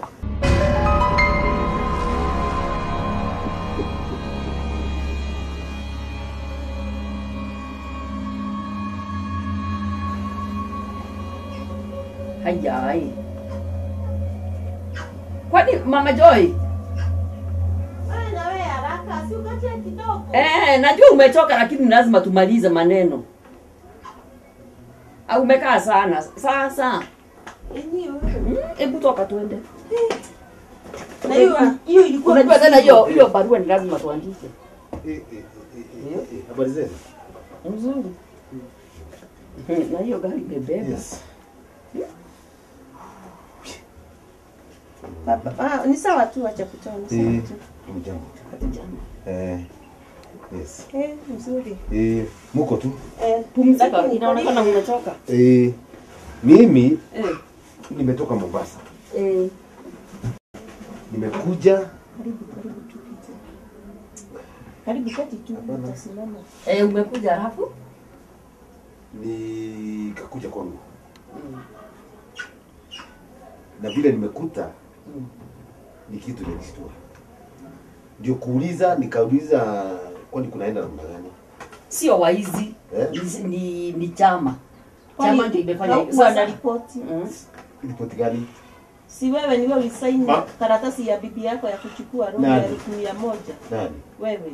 Speaker 5: Hayai. Kwani Mama Joy?
Speaker 6: Wewe na wewe haraka, si ukache kidogo.
Speaker 5: Eh, najua umechoka lakini lazima tumalize maneno. Au umekaa sana. Sasa.
Speaker 6: Yenyewe.
Speaker 5: Mm, Hebu toka tuende.
Speaker 6: Na hiyo hiyo ilikuwa
Speaker 5: Unajua tena hiyo hiyo barua ni lazima tuandike.
Speaker 2: Eh, eh, eh, eh, eh, Habari zenu?
Speaker 5: Mzuri. Na hiyo gari imebeba.
Speaker 2: Yes.
Speaker 6: Baba, ah, ni sawa tu acha kutoa ni sawa
Speaker 2: Eh,
Speaker 6: tu.
Speaker 2: mjambo. Eh, yes.
Speaker 6: Eh, mzuri.
Speaker 2: Eh, muko tu?
Speaker 6: Eh,
Speaker 5: Pumzika,
Speaker 6: lakini
Speaker 5: inaonekana
Speaker 6: kwa nini-
Speaker 5: umechoka.
Speaker 2: Eh, mimi
Speaker 5: Eh.
Speaker 2: nimetoka Mombasa.
Speaker 5: Eh.
Speaker 2: Nimekuja
Speaker 6: Karibu, karibu tu kiti. Karibu kati tu utasimama.
Speaker 5: Eh, umekuja halafu?
Speaker 2: nikakuja kwangu na vile nimekuta ni kitu imenishtua, ndio kuuliza, nikauliza kwani kunaenda namna gani?
Speaker 5: Sio waizi.
Speaker 2: Eh?
Speaker 5: Ni, ni, ni chama.
Speaker 6: Kwani
Speaker 5: Chama ndio imefanya hivyo.
Speaker 6: haukuwa na
Speaker 5: Sasa
Speaker 6: ripoti?
Speaker 5: Mm.
Speaker 2: Ripoti gani?
Speaker 6: Si wewe ni wewe ulisaini
Speaker 2: Ma-
Speaker 6: karatasi ya bibi yako ya kuchukua roho
Speaker 2: Nani?
Speaker 6: ya elfu mia moja
Speaker 2: Nani?
Speaker 6: wewe?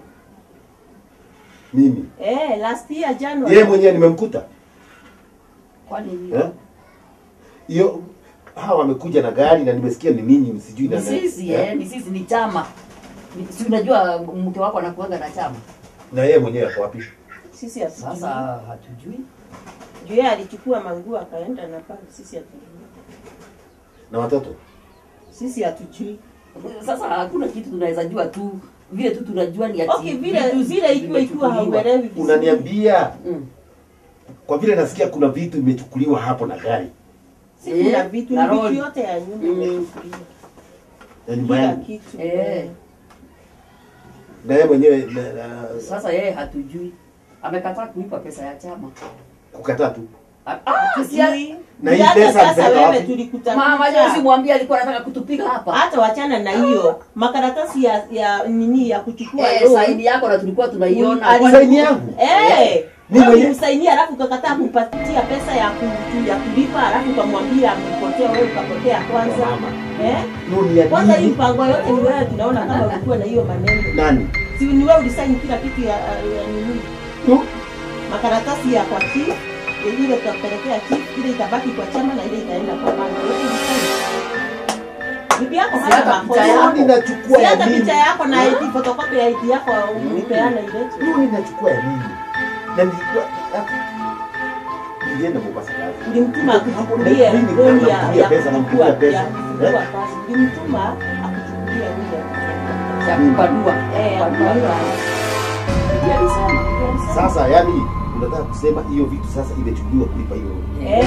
Speaker 2: Mimi
Speaker 6: Eh, last year January.
Speaker 2: yeye mwenyewe nimemkuta
Speaker 5: Kwani
Speaker 2: eh? hiyo hawa wamekuja na gari na nimesikia ni ninyi sijui na
Speaker 5: Ni sisi eh, ni sisi ni chama. Ni- Si unajua mke wako anakuanga na chama.
Speaker 2: na yeye mwenyewe ako wapi
Speaker 6: Sisi hatujui.
Speaker 5: Sasa hatujui.
Speaker 6: Juu yeye alichukua manguo akaenda na pale, sisi hatujui.
Speaker 2: na watoto
Speaker 6: Sisi hatujui.
Speaker 5: Sasa hakuna kitu tunaweza jua tu vile tu tunajua ni ati
Speaker 6: Okay, vile
Speaker 5: vitu
Speaker 6: vile ikiwa ikiwa
Speaker 5: vimechukuliwa.
Speaker 6: hauelewi vizuri.
Speaker 2: unaniambia
Speaker 5: Mm.
Speaker 2: kwa vile nasikia kuna vitu imechukuliwa hapo na gari
Speaker 6: Si kuna
Speaker 5: Eh,
Speaker 6: vitu
Speaker 5: na
Speaker 6: ni vitu
Speaker 5: road.
Speaker 6: yote ya nyumba
Speaker 5: Mm.
Speaker 6: imechukuliwa.
Speaker 2: na nyumba
Speaker 6: Kila
Speaker 2: yangu
Speaker 6: kitu.
Speaker 5: Eh.
Speaker 2: na yeye mwenyewe na, na,
Speaker 5: Sasa yeye hatujui. Amekataa kulipa pesa ya chama.
Speaker 2: kukataa tu
Speaker 5: Ah, ah, si ya-
Speaker 6: Hatujui.
Speaker 2: Na hii
Speaker 6: Hata
Speaker 2: pesa
Speaker 6: sasa
Speaker 2: alipeleka
Speaker 6: wewe
Speaker 2: wapi?
Speaker 6: tulikutanisha.
Speaker 5: Mama juzi mwambie alikuwa anataka kutupiga hapa.
Speaker 6: hata wachana na hiyo makaratasi ya ya nini ya kuchukua
Speaker 5: Eh,
Speaker 6: loan.
Speaker 5: saini yako na tulikuwa tunaiona.
Speaker 6: Ali-
Speaker 2: saini yangu
Speaker 6: Eh,
Speaker 2: Mimi
Speaker 6: wewe
Speaker 2: mwenye-
Speaker 6: ulimsainia alafu ukakataa kumpatia pesa ya ku, ya kulipa alafu ukamwambia amepotea wewe ukapotea kwanza.
Speaker 2: Mama.
Speaker 6: Eh?
Speaker 2: Loan ya
Speaker 6: Kwanza hii
Speaker 2: nini?
Speaker 6: mpango yote ni wewe tunaona kama ulikuwa na hiyo maneno.
Speaker 2: nani
Speaker 6: Si ni wewe ulisaini kila kitu ya, ya nini?
Speaker 2: tu
Speaker 6: Makaratasi ya kwa chief, ile tutapelekea chief, ile itabaki kwa chama na ile itaenda kwa banki. Yote ulisaini. Bibi yako
Speaker 5: Si
Speaker 6: hana
Speaker 5: hata
Speaker 6: makosa.
Speaker 5: picha
Speaker 2: Loan inachukua
Speaker 6: Si
Speaker 2: ya
Speaker 6: hata
Speaker 2: nini
Speaker 6: picha yako na ID photocopy ya ID yako ulipeana ilete.
Speaker 2: Loan inachukua ya nini na nilikuwa ah, nilienda Mombasa kazi
Speaker 6: Ulimtuma
Speaker 2: Hapo
Speaker 6: akuchukulie
Speaker 2: mimi
Speaker 6: loan ya
Speaker 2: namtumia
Speaker 6: ya
Speaker 2: pesa, namtumia
Speaker 6: kuchukua
Speaker 2: pesa.
Speaker 6: ya kufungua
Speaker 2: Eh?
Speaker 6: kazi. Ulimtuma akuchukulie ile.
Speaker 5: ya kupanua.
Speaker 6: Eh, akupanua.
Speaker 5: Bibi alisema.
Speaker 2: sasa yani unataka kusema hiyo vitu sasa imechukuliwa kulipa hiyo loan.
Speaker 6: Eh.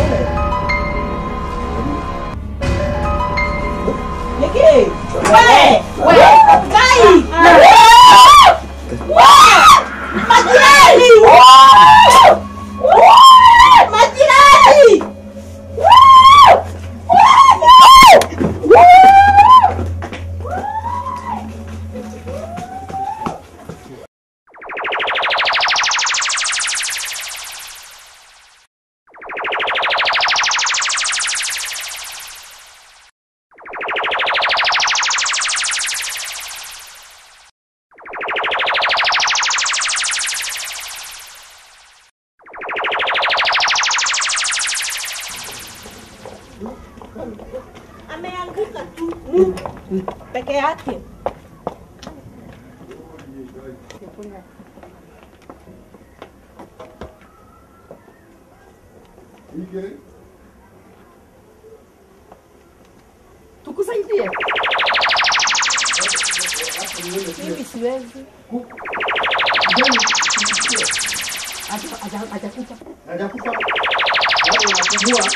Speaker 6: Niki. Wewe, wewe, kai. Majirani! Majirani! Ameanguka tu peke yake.
Speaker 5: Tukusaidie.
Speaker 6: Mimi siwezi.
Speaker 5: Haja- haja- Hajakufa.
Speaker 2: Hajakufa. Bado anapumua.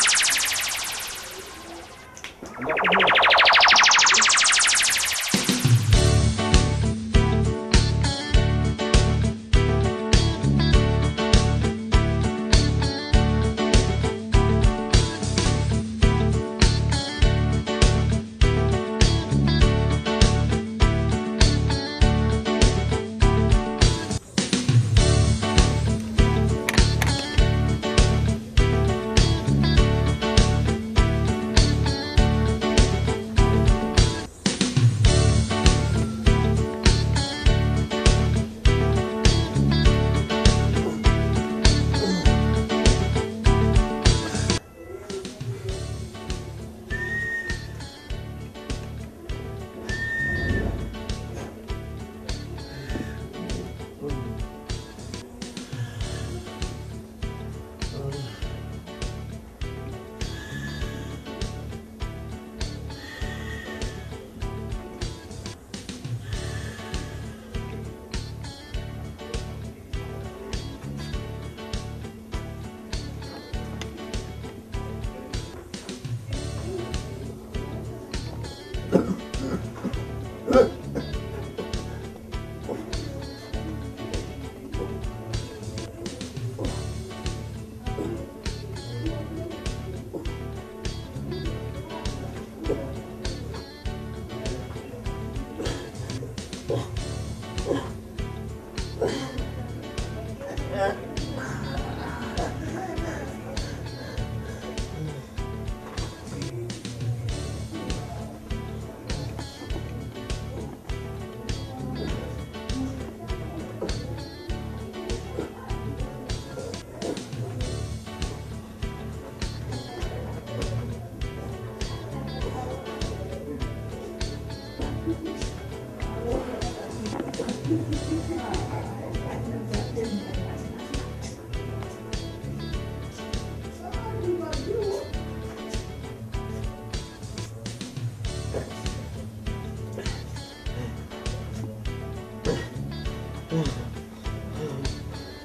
Speaker 2: Anapumua.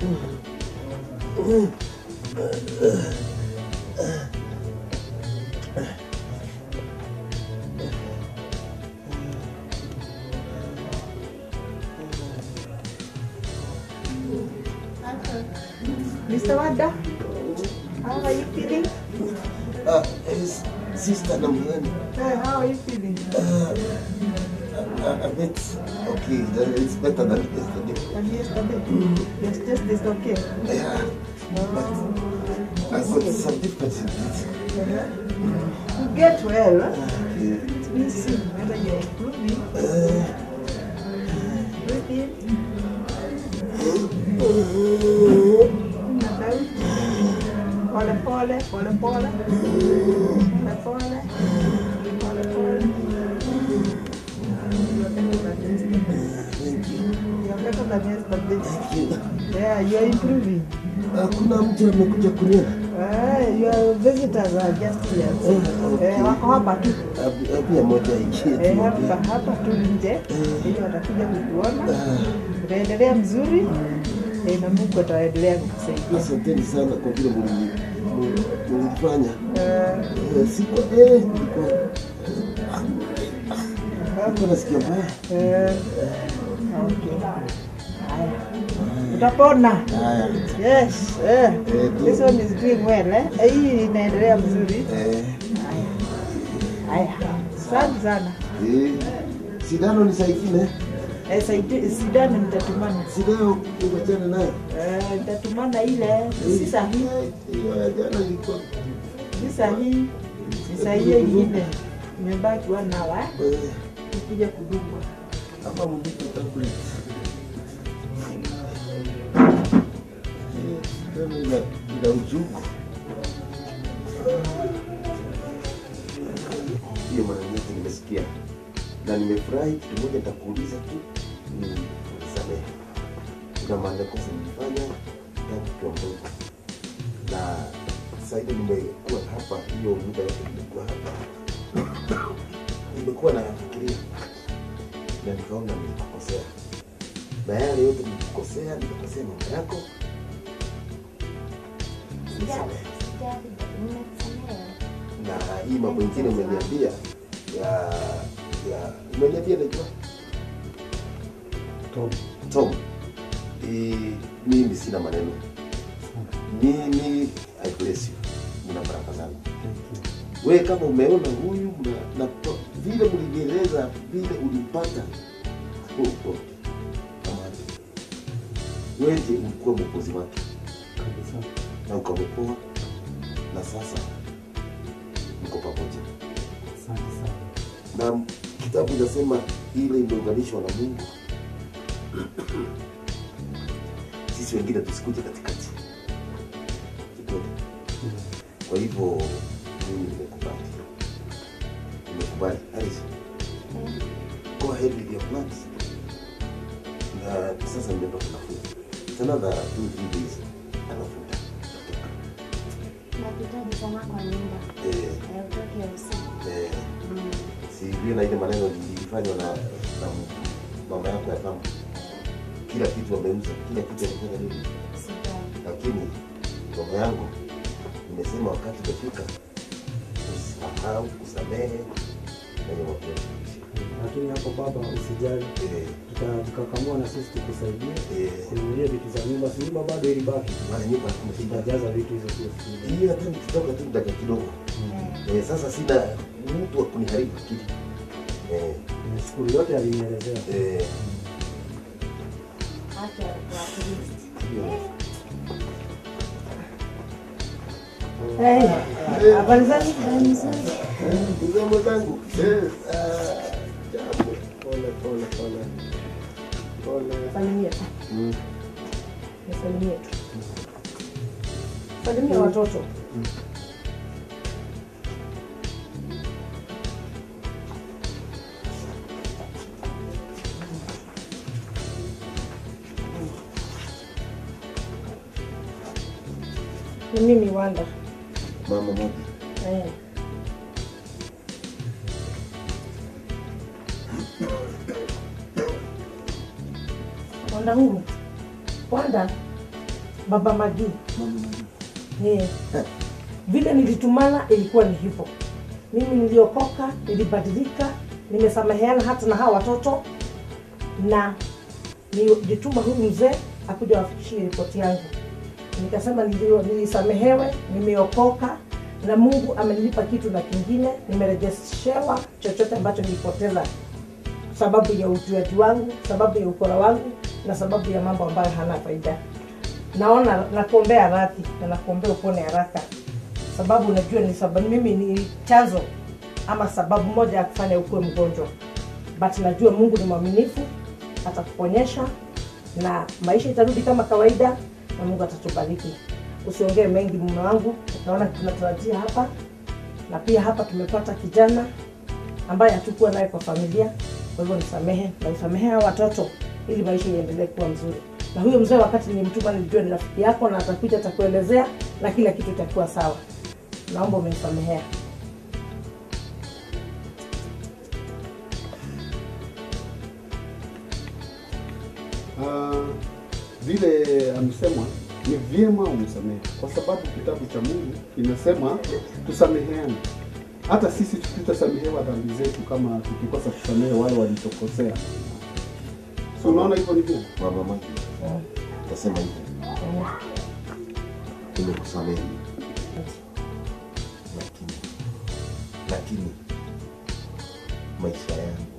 Speaker 1: Mr. Wada, how are you feeling?
Speaker 2: Ah, yes, sister namna gani?
Speaker 1: Eh, how are you feeling?
Speaker 2: Ah, a bit okay, that- it's better than yesterday.
Speaker 1: And yesterday, yes, just this okay.
Speaker 2: Yeah, but I've got some difficulty in it.
Speaker 1: You get well. Huh?
Speaker 2: Yeah.
Speaker 1: Let me see whether you're improving.
Speaker 2: Uh,
Speaker 1: Breathe in. And out. Pole pole, pole pole. Pole pole. Pole pole. You're better than yesterday.
Speaker 2: thank you.
Speaker 1: Yeah, you're improving.
Speaker 2: Hakuna mtu amekuja kuniona.
Speaker 1: Eh, your visitors are just here. Eh, wako hapa tu.
Speaker 2: Pia moja ikie
Speaker 1: Eh, hapa hapa tu nje. Ili watakuja kukuona. Utaendelea mzuri. Eh, na Mungu ataendelea kukusaidia.
Speaker 2: Asanteni sana kwa vile mlini- mli- mlifanya.
Speaker 1: Eh,
Speaker 2: Eh, Siko eh, nilikuwa hapo nasikia mbaya.
Speaker 1: eh, okay. Haya. Utapona.
Speaker 2: Haya.
Speaker 1: Yes. Eh.
Speaker 2: Eh,
Speaker 1: This one is doing well eh. Eh, Hii inaendelea mzuri.
Speaker 2: Eh,
Speaker 1: Haya. Asante sana.
Speaker 2: eh, sindano ni saa ingine.
Speaker 1: Eh, saidi- sidani nitatumana.
Speaker 2: Si leo uachane nayo.
Speaker 1: Eh, nitatumana ile si sahihi.
Speaker 2: Hiyo ya jana ilikuwa
Speaker 1: Si sahihi. Si sahihi hiyo ingine. Imebaki one hour eh.
Speaker 2: eh,
Speaker 1: Kuja kudungwa.
Speaker 2: kama mlipo tablet. Eh, sindano ina ina uchungu. Hiyo mara nyingi nimesikia na nimefurahi. Kitu moja nitakuuliza tu, ni unisamehe. Kuna makosa nilifanya tangu kiwa mdogo, na sasa hivi nimekuwa hapa, hiyo muda yote nimekuwa hapa, nimekuwa nayafikiria na nikaona nilikukosea, na yale yote nilikukosea, nikakosea mama yako, nisamehe. na hii mambo ingine umeniambia ya ya umeniambia naitwa
Speaker 4: Tom,
Speaker 2: Tom. E, mimi sina maneno. Mimi I bless you. Mna baraka zangu.
Speaker 4: thank you.
Speaker 2: We kama umeona huyu mna, na to- vile mlinieleza vile ulimpata oh, God. Amani. Wewe ndiye ulikuwa mwokozi wake
Speaker 4: Kabisa.
Speaker 2: na ukamwokoa na sasa mko pamoja.
Speaker 4: Asante sana.
Speaker 2: na kitabu inasema ile imeunganishwa na Mungu, sisi wengine tusikuje katikati. Ni kweli. Kwa hivyo mimi nimekubali, nimekubali. Alice, go ahead with your plans. Na sasa nimepata nafuu, It's another two three days alafu utatoka.
Speaker 3: Nakuhitaji sana kwa nyumba.
Speaker 2: Eh,
Speaker 3: Eh, utoke usiku.
Speaker 2: eh,
Speaker 3: Mm.
Speaker 2: si vile na ile maneno ilifanywa na, na mama yako ya kama kila kitu ameuza, kila kitu amefanya nini,
Speaker 3: Sijali.
Speaker 2: lakini roho yangu nimesema wakati umefika, usahau kusamehe wenye mapenzi.
Speaker 4: Lakini hapo baba, usijali,
Speaker 2: Eh,
Speaker 4: tutajikakamua na sisi tukusaidie
Speaker 2: eh,
Speaker 4: kununulia vitu za nyumba. Si nyumba bado ilibaki,
Speaker 2: mara nyumba kumeshinda
Speaker 4: tutajaza vitu hizo tu.
Speaker 2: hii, hata nikitoka tu dakika kidogo eh, sasa sina mtu wa kuniharibu akili eh,
Speaker 4: Nashukuru yote alinielezea.
Speaker 2: eh,
Speaker 3: Hata kwa Kristo.
Speaker 2: hiyo.
Speaker 1: Eh, habari zenu?
Speaker 2: Ndugu mwenzangu, eh, ah, jambo. Pole pole pole pole.
Speaker 1: Salimia tu.
Speaker 2: Mm.
Speaker 1: Nisalimie tu. Salimia watoto. Ni mimi Wanda.
Speaker 2: Mama moja
Speaker 1: Eh. Wanda huru. Wanda. baba Magi
Speaker 2: Mama Magi.
Speaker 1: yeah. vile nilitumana ilikuwa ni hivyo mimi niliokoka nilibadilika nimesameheana hata na hawa watoto na nilituma huyu mzee akuja wafikishie ripoti yangu nikasema nilio, nilisamehewe nimeokoka na mungu amenilipa kitu na kingine nimerejeshewa chochote ambacho nilipoteza sababu ya ujuaji wangu sababu ya ukora wangu na sababu ya mambo ambayo hana faida naona nakuombea radhi na nakuombea upone haraka sababu unajua ni sababu mimi ni chanzo ama sababu moja ya kufanya ukuwe mgonjwa but najua mungu ni mwaminifu atakuponyesha na maisha itarudi kama kawaida na mungu atatubariki usiongee mengi mume wangu naona tunatarajia hapa na pia hapa tumepata kijana ambaye hatukuwa naye kwa familia kwa hivyo nisamehe na usamehe hawa watoto ili maisha iendelee kuwa mzuri na huyo mzee wakati nilimtuma nilijua ni rafiki yako na atakuja atakuelezea na kila kitu itakuwa sawa naomba umenisamehea
Speaker 7: Ah, vile amesema ni vyema umsamehe, kwa sababu kitabu cha Mungu kinasema tusameheane. Hata sisi tutasamehewa dhambi zetu kama tukikosa kusamehe wale walitokosea. Si unaona hivyo ni vyema?
Speaker 2: Mama Magi. Tasema hivi. Nimekusamehe. Lakini lakini maisha yangu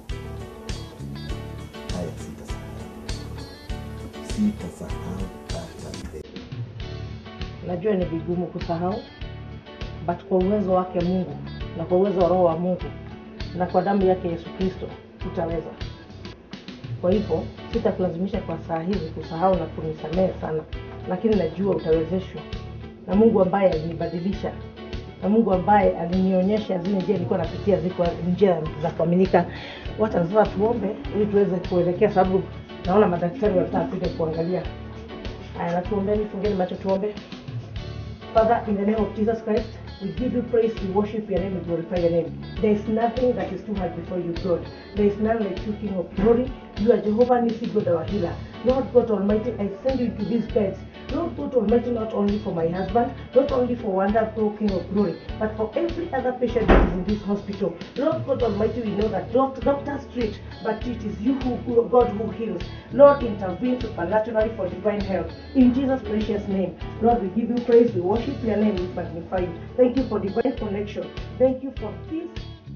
Speaker 2: haya sitasahau. Sitasahau hata milele.
Speaker 1: najua ni vigumu kusahau but kwa uwezo wake mungu na kwa uwezo wa roho wa mungu na kwa damu yake yesu kristo utaweza kwa hivyo sitakulazimisha kwa saa hizi kusahau na kunisamehe sana lakini najua utawezeshwa na mungu ambaye alinibadilisha na mungu ambaye alinionyesha zile njia nilikuwa napitia ziko njia za kuaminika wacha sasa tuombe ili tuweze kuelekea sababu naona madaktari wanataka kuja kuangalia haya natuombeni fungeni macho tuombe Father, in the name of Jesus Christ, we give you praise, we worship your name, we glorify your name. There is nothing that is too hard before you, God. There is none like you, King of glory. You are Jehovah Nissi, God our healer. Lord God Almighty, I send you to these beds. Lord God Almighty, not only for my husband, not only for wonderful King of glory, but for every other patient that is in this hospital. Lord God Almighty, we know that doc- doctors treat, but it is you who God who heals. Lord, intervene supernaturally for divine health. In Jesus' precious name, Lord, we give you praise, we worship your name, we magnify you. Thank you for divine connection. Thank you for peace.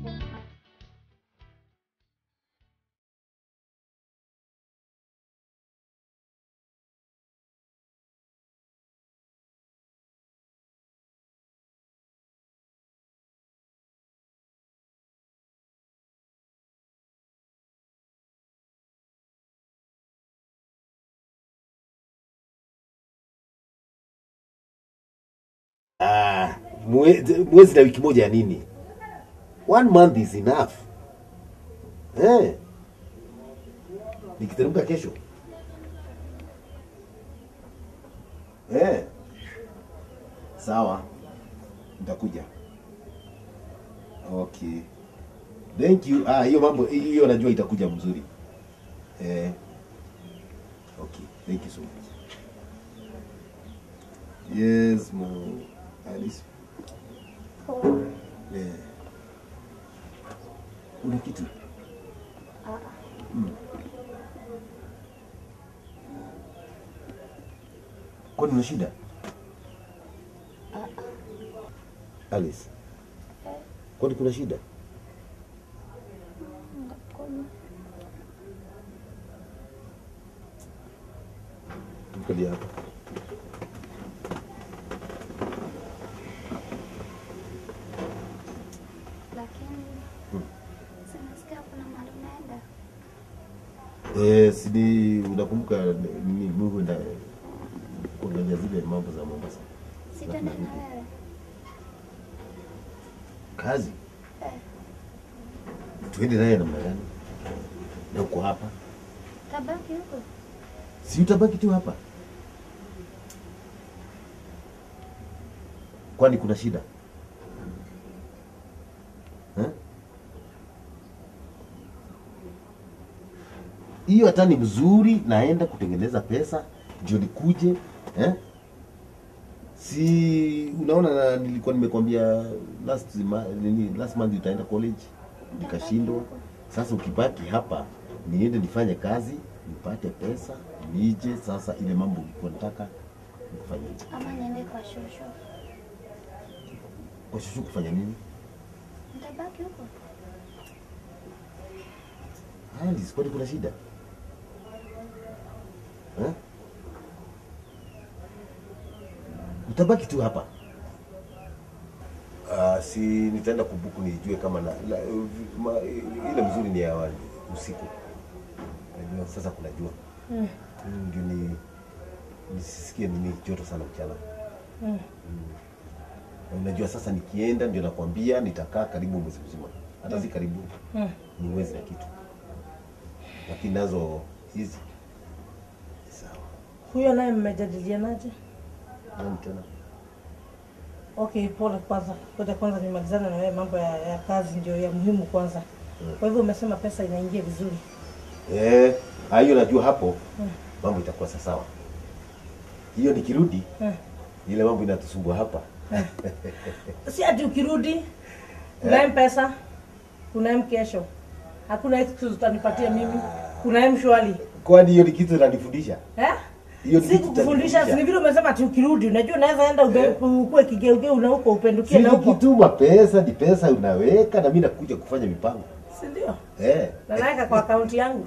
Speaker 2: Ah, mwe- mwezi na wiki moja ya nini? One month is enough. Eh. Nikiteremka kesho. Eh. Sawa. Nitakuja. Okay. Thank you. Ah, hiyo mambo hiyo najua itakuja mzuri. Eh. Okay. Thank you so much. Yes, mo. Alice. Yeah. Una kitu? Mm. Kwani una shida? Alice. Kwani kuna shida? Mkalia hapa.
Speaker 3: lakini sinasikia kuna mahali unaenda
Speaker 2: Eh, sidi unakumbuka nini Mungu nda kuangalia zile mambo za Mombasa.
Speaker 3: sitende na wewe
Speaker 2: Kazi. Tuende naye namna gani? Na uko hapa?
Speaker 3: tabaki huko
Speaker 2: Si utabaki tu hapa? Kwani kuna shida? Eh? Hiyo hata ni mzuri, naenda kutengeneza pesa ndio nikuje eh? si unaona na nilikuwa nimekwambia last ma, nini last month utaenda college nikashindwa sasa ukibaki hapa niende nifanye kazi nipate pesa nije sasa ile mambo ulikuwa nataka nikufanyie
Speaker 3: Ama niende kwa shosho.
Speaker 2: kwa shushu kufanya nini
Speaker 3: Nitabaki huko.
Speaker 2: Alice, kwani kuna shida eh? Utabaki tu hapa. Uh, si nitaenda kubuku nijue kama na, la, ma, ile mzuri ni ya wa- usiku. Najua sasa kuna jua
Speaker 1: Mm.
Speaker 2: Mm, ndio ni nisisikie nini joto sana mchana.
Speaker 1: Mm.
Speaker 2: Na Unajua sasa nikienda ndio nakwambia nitakaa karibu mwezi mzima, hata si karibu
Speaker 1: Mm.
Speaker 2: ni mwezi na kitu, lakini nazo hizi sawa.
Speaker 1: Huyo naye mmejadilianaje?
Speaker 2: Nani tena?
Speaker 1: Okay, pole kwanza. Ngoja kwanza nimalizane na wewe, mambo ya, ya kazi ndio ya muhimu kwanza. Kwa hivyo umesema pesa inaingia vizuri.
Speaker 2: Eh, ah, hiyo najua hapo
Speaker 1: Mm.
Speaker 2: mambo itakuwa sa- sawa. Hiyo nikirudi
Speaker 1: Mm.
Speaker 2: ile mambo inatusumbua hapa.
Speaker 1: Si ati ukirudi kuna pesa, kuna mkesho. Hakuna excuse utanipatia mimi. Kuna mshwali.
Speaker 2: Kwani hiyo ni kitu inanifundisha?
Speaker 1: Eh?
Speaker 2: Hiyo ni
Speaker 1: Si
Speaker 2: kitu
Speaker 1: kukufundisha, si ni
Speaker 2: itanifundisha.
Speaker 1: vile umesema ati ukirudi, unajua unaweza enda ube- ukue kigeugeu na huko upendukie na
Speaker 2: Si
Speaker 1: huko.
Speaker 2: nikituma pesa ni pesa unaweka na mimi nakuja kufanya mipango.
Speaker 1: Si ndio?
Speaker 2: Eh.
Speaker 1: Na naweka kwa akaunti yangu.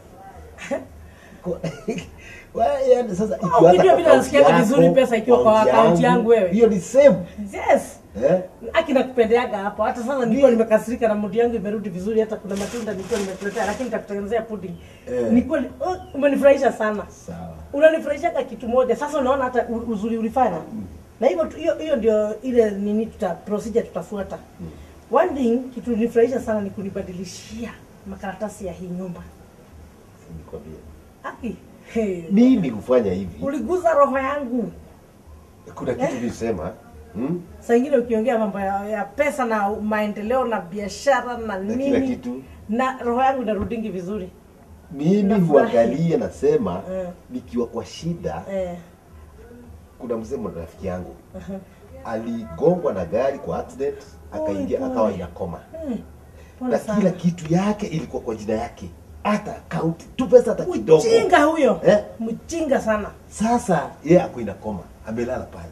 Speaker 2: Kwa- Wa- yaani sasa ikiwa
Speaker 1: ukijua
Speaker 2: hata
Speaker 1: vile
Speaker 2: kwa
Speaker 1: nasikiaga
Speaker 2: account
Speaker 1: vizuri
Speaker 2: yako,
Speaker 1: pesa ikiwa kwa account yangu wewe.
Speaker 2: Hiyo ni same.
Speaker 1: Yes.
Speaker 2: Eh?
Speaker 1: Aki nakupendeaga hapo. Hata sasa nilikuwa nimekasirika na mudi yangu imerudi vizuri, hata kuna matunda nilikuwa nimekuletea, lakini nitakutengenezea pudding.
Speaker 2: Eh.
Speaker 1: Ni kweli oh, umenifurahisha sana.
Speaker 2: Sawa.
Speaker 1: Unanifurahishaga kitu moja. Sasa unaona hata u- uzuri ulifanya. Na hivyo tu- hiyo hiyo ndio ile nini tuta procedure tutafuata. One thing kitu nifurahisha sana ni kunibadilishia makaratasi ya hii nyumba.
Speaker 2: Nikwambie.
Speaker 1: Aki. Hey.
Speaker 2: Mimi kufanya hivi
Speaker 1: Uliguza roho yangu.
Speaker 2: kuna kitu nilisema hmm?
Speaker 1: Saa ingine ukiongea mambo ya, ya pesa na maendeleo na biashara na
Speaker 2: na
Speaker 1: nini
Speaker 2: kila kitu
Speaker 1: na roho yangu inarudingi vizuri
Speaker 2: mimi
Speaker 1: Nafurahi.
Speaker 2: huangalia nasema
Speaker 1: Eh.
Speaker 2: nikiwa kwa shida
Speaker 1: eh.
Speaker 2: kuna mzee mmoja rafiki yangu aligongwa na gari kwa accident akaingia
Speaker 1: pole.
Speaker 2: akawa inakoma
Speaker 1: Eh. Pole
Speaker 2: na
Speaker 1: sana.
Speaker 2: kila kitu yake ilikuwa kwa jina yake hata akaunti tu pesa hata kidogo
Speaker 1: mjinga huyo
Speaker 2: Eh?
Speaker 1: mjinga sana
Speaker 2: sasa yeye ako inakoma amelala pale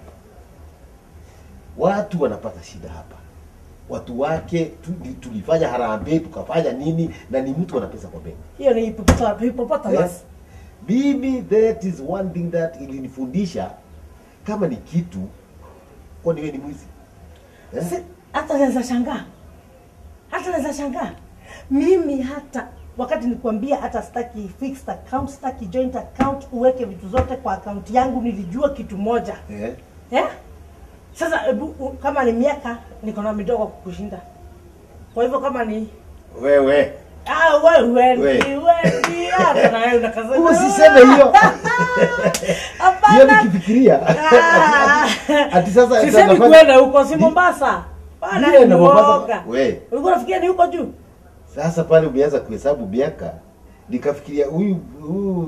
Speaker 2: watu wanapata shida hapa watu wake tu, ni- tulifanya harambee tukafanya nini na ni mtu ana pesa kwa benki
Speaker 1: hiyo ni hipopota- hippopotamus
Speaker 2: Yes. Mimi that is one thing that ilinifundisha kama ni kitu kwani wewe ni mwizi eh?
Speaker 1: Si- hata naweza shangaa hata naweza shangaa mimi hata wakati nikwambia hata staki fixed account staki joint account uweke vitu zote kwa akaunti yangu nilijua kitu moja
Speaker 2: Eh?
Speaker 1: eh? sasa hebu u- kama ni miaka niko na midogo kukushinda kwa hivyo kama ni
Speaker 2: wewe
Speaker 1: ah, wewe
Speaker 2: We.
Speaker 1: ni wewe hata na wewe unakaza
Speaker 2: usiseme hiyo hiyo
Speaker 1: hapana
Speaker 2: nikifikiria
Speaker 1: Ah.
Speaker 2: ati sasa
Speaker 1: sisemi
Speaker 2: nafanya-
Speaker 1: kwenda huko si Mombasa bana
Speaker 2: Vile
Speaker 1: ni
Speaker 2: na Mombasa-
Speaker 1: uoga
Speaker 2: we
Speaker 1: ulikuwa unafikiria ni huko juu
Speaker 2: sasa pale umeanza kuhesabu miaka nikafikiria huyu huyu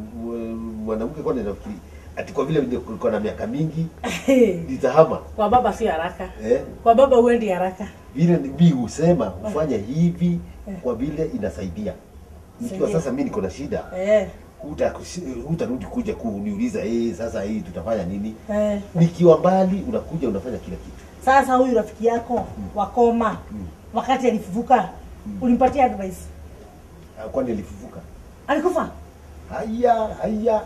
Speaker 2: mwanamke kwa nafikiri ati kwa vile niko na miaka mingi nitahama
Speaker 1: kwa baba si haraka
Speaker 2: eh?
Speaker 1: kwa baba huendi haraka
Speaker 2: vile ni- mi husema hufanya hivi kwa vile inasaidia nikiwa
Speaker 1: Saidia.
Speaker 2: sasa mi niko na shida
Speaker 1: eh,
Speaker 2: huta- hutarudi kuja kuniuliza eh, sasa hii tutafanya nini
Speaker 1: eh.
Speaker 2: nikiwa mbali unakuja unafanya kila kitu
Speaker 1: sasa huyu rafiki yako wakoma wakati alifufuka ulimpatia advice
Speaker 2: Ah, kwani alifufuka
Speaker 1: alikufa
Speaker 2: haya haya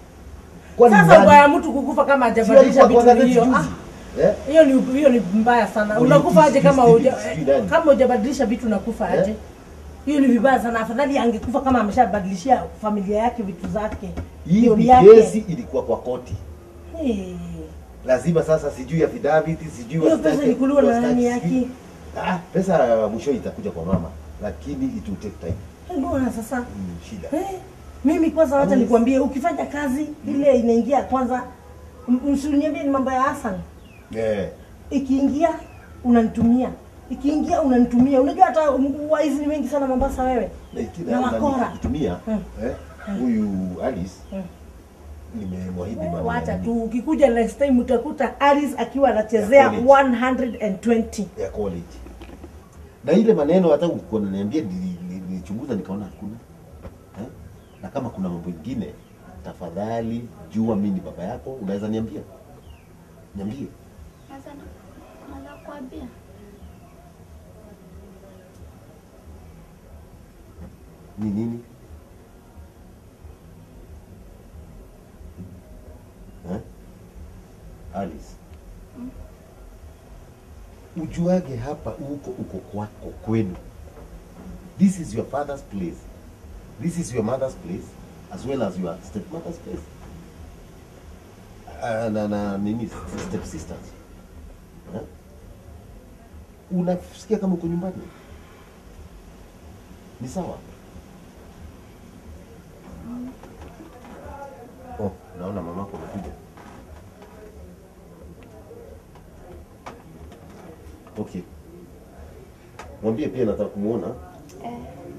Speaker 2: kwani
Speaker 1: sasa
Speaker 2: nani?
Speaker 1: ubaya mtu kukufa kama
Speaker 2: Si
Speaker 1: hajabadilisha
Speaker 2: alikuwa kwa
Speaker 1: vitu
Speaker 2: gazeti
Speaker 1: hiyo
Speaker 2: juzi?
Speaker 1: ah,
Speaker 2: Eh?
Speaker 1: hiyo ni hiyo ni mbaya sana
Speaker 2: Uli-
Speaker 1: unakufa aje kama
Speaker 2: sijui-
Speaker 1: uja,
Speaker 2: sijui nani.
Speaker 1: kama hujabadilisha vitu unakufa
Speaker 2: Eh?
Speaker 1: aje hiyo ni vibaya sana afadhali angekufa kama ameshabadilishia familia yake vitu zake
Speaker 2: hii
Speaker 1: Ndio
Speaker 2: ni
Speaker 1: yake.
Speaker 2: kesi ilikuwa kwa koti
Speaker 1: Eh,
Speaker 2: lazima sasa sijui affidavit sijui
Speaker 1: hiyo
Speaker 2: wastaki-
Speaker 1: pesa ilikuliwa na
Speaker 2: wastaki
Speaker 1: nani
Speaker 2: sijui-
Speaker 1: yake
Speaker 2: ah, pesa mwisho itakuja kwa mama lakini it will take time
Speaker 1: mbona sasa
Speaker 2: mm, shida
Speaker 1: Eh, mimi kwanza wacha
Speaker 2: Yes.
Speaker 1: nikwambie ukifanya kazi ile inaingia kwanza m- msiniambie ni mambo ya Hassan
Speaker 2: eh,
Speaker 1: ikiingia unanitumia ikiingia unanitumia unajua hata m- waizi ni wengi sana Mombasa wewe
Speaker 2: na iki-
Speaker 1: Na
Speaker 2: na- na
Speaker 1: wakora.
Speaker 2: nikitumia
Speaker 1: Mm.
Speaker 2: eh, huyu Alice
Speaker 1: Mm.
Speaker 2: nimemwahidi mama
Speaker 1: wacha
Speaker 2: ya
Speaker 1: tu
Speaker 2: nini?
Speaker 1: ukikuja next time utakuta Alice akiwa anachezea
Speaker 2: Ya college.
Speaker 1: 120
Speaker 2: ya college na ile maneno hata ulikuwa unaniambia nili- nili- nilichunguza nikaona hakuna eh? na kama kuna mambo ingine tafadhali jua mimi ni baba yako unaweza niambia niambie
Speaker 3: Sasa naweza kuambia
Speaker 2: ni nini eh? Alice ujuage hapa uko uko kwako kwenu this is your father's place this is your mother's place as well as your stepmother's place uh, na, na nini step sisters eh? unasikia kama uko nyumbani ni sawa oh naona mamako amekuja okay mwambie pia nataka kumwona
Speaker 3: eh,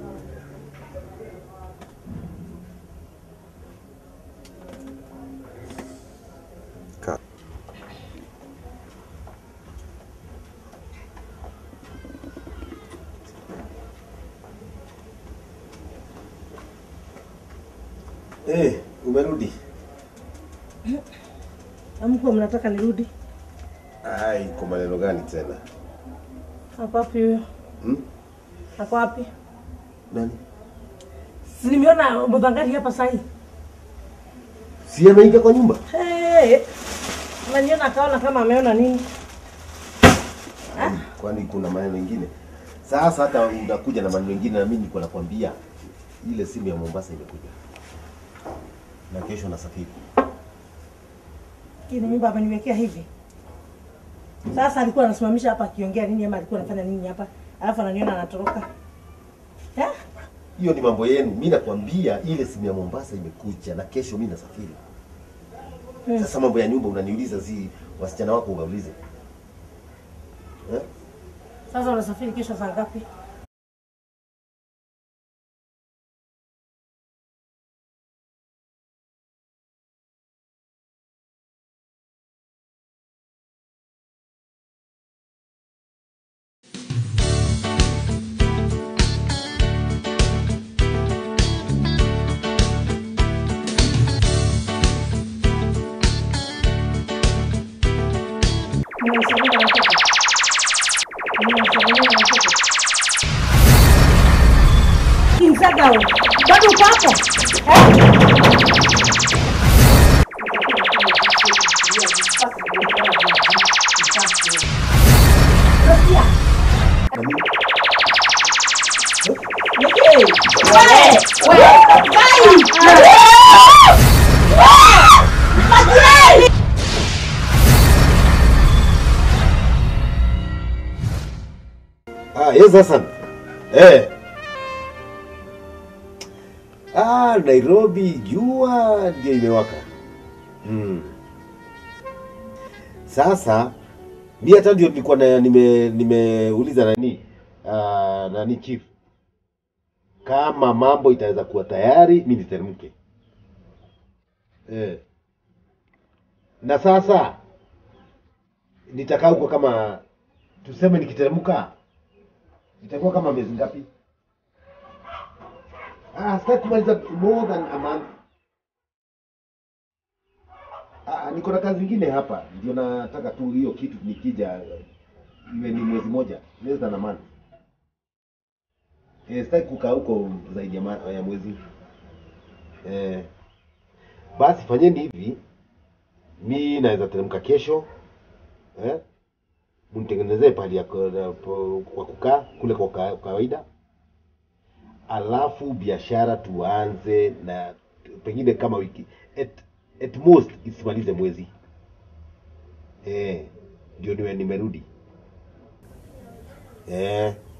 Speaker 2: Eh, umerudi?
Speaker 1: amko mnataka nirudi
Speaker 2: Ai, kwa maneno gani tena?
Speaker 1: ako wapi huyo
Speaker 2: Hmm?
Speaker 1: ako wapi
Speaker 2: Nani?
Speaker 1: si nimeona mudhangari hapa sahi
Speaker 2: Si ameingia kwa nyumba?
Speaker 1: hey, naniona akaona kama ameona nini
Speaker 2: Kwani kuna maneno mengine? Sasa hata unakuja na maneno mengine na mimi niko nakwambia ile simu ya Mombasa imekuja. Na kesho nasafiri.
Speaker 1: kini nyumba ameniwekea hivi sasa alikuwa anasimamisha hapa akiongea nini ama alikuwa anafanya nini hapa alafu ananiona anatoroka Eh?
Speaker 2: Hiyo ni mambo yenu. Mimi nakwambia ile simu ya Mombasa imekuja na kesho mimi nasafiri.
Speaker 1: Hmm.
Speaker 2: Sasa mambo ya nyumba unaniuliza, si wasichana wako ungaulize. Eh?
Speaker 1: sasa unasafiri kesho saa ngapi Mnanisalimia na watoto? Mnanisalimia na watoto? Kimsagao, bado uko hapo? Eh? Unasikia?
Speaker 2: Ah, yes Hassan. Eh. Ah, Nairobi jua ndio imewaka. Hmm. Sasa mi hata ndio nilikuwa na nime nimeuliza nani ah, nani chief kama mambo itaweza kuwa tayari mi niteremke. Eh. Na sasa nitakaa huko kama tuseme nikiteremka itakuwa kama miezi ngapi? Ah, sitaki kumaliza more than a month. Ah, niko na kazi nyingine hapa, ndio nataka tu hiyo kitu nikija iwe ni mwezi moja, less than a month. Eh, sitaki kukaa huko zaidi ya, ma, ya mwezi. Eh, basi fanyeni hivi, mi naweza teremka kesho eh? mnitengenezee pahali ya ku- ya po- kwa kukaa kule kwa ka- kawaida, alafu biashara tuanze na pengine kama wiki at, at most isimalize mwezi eh, ndio niwe nimerudi eh.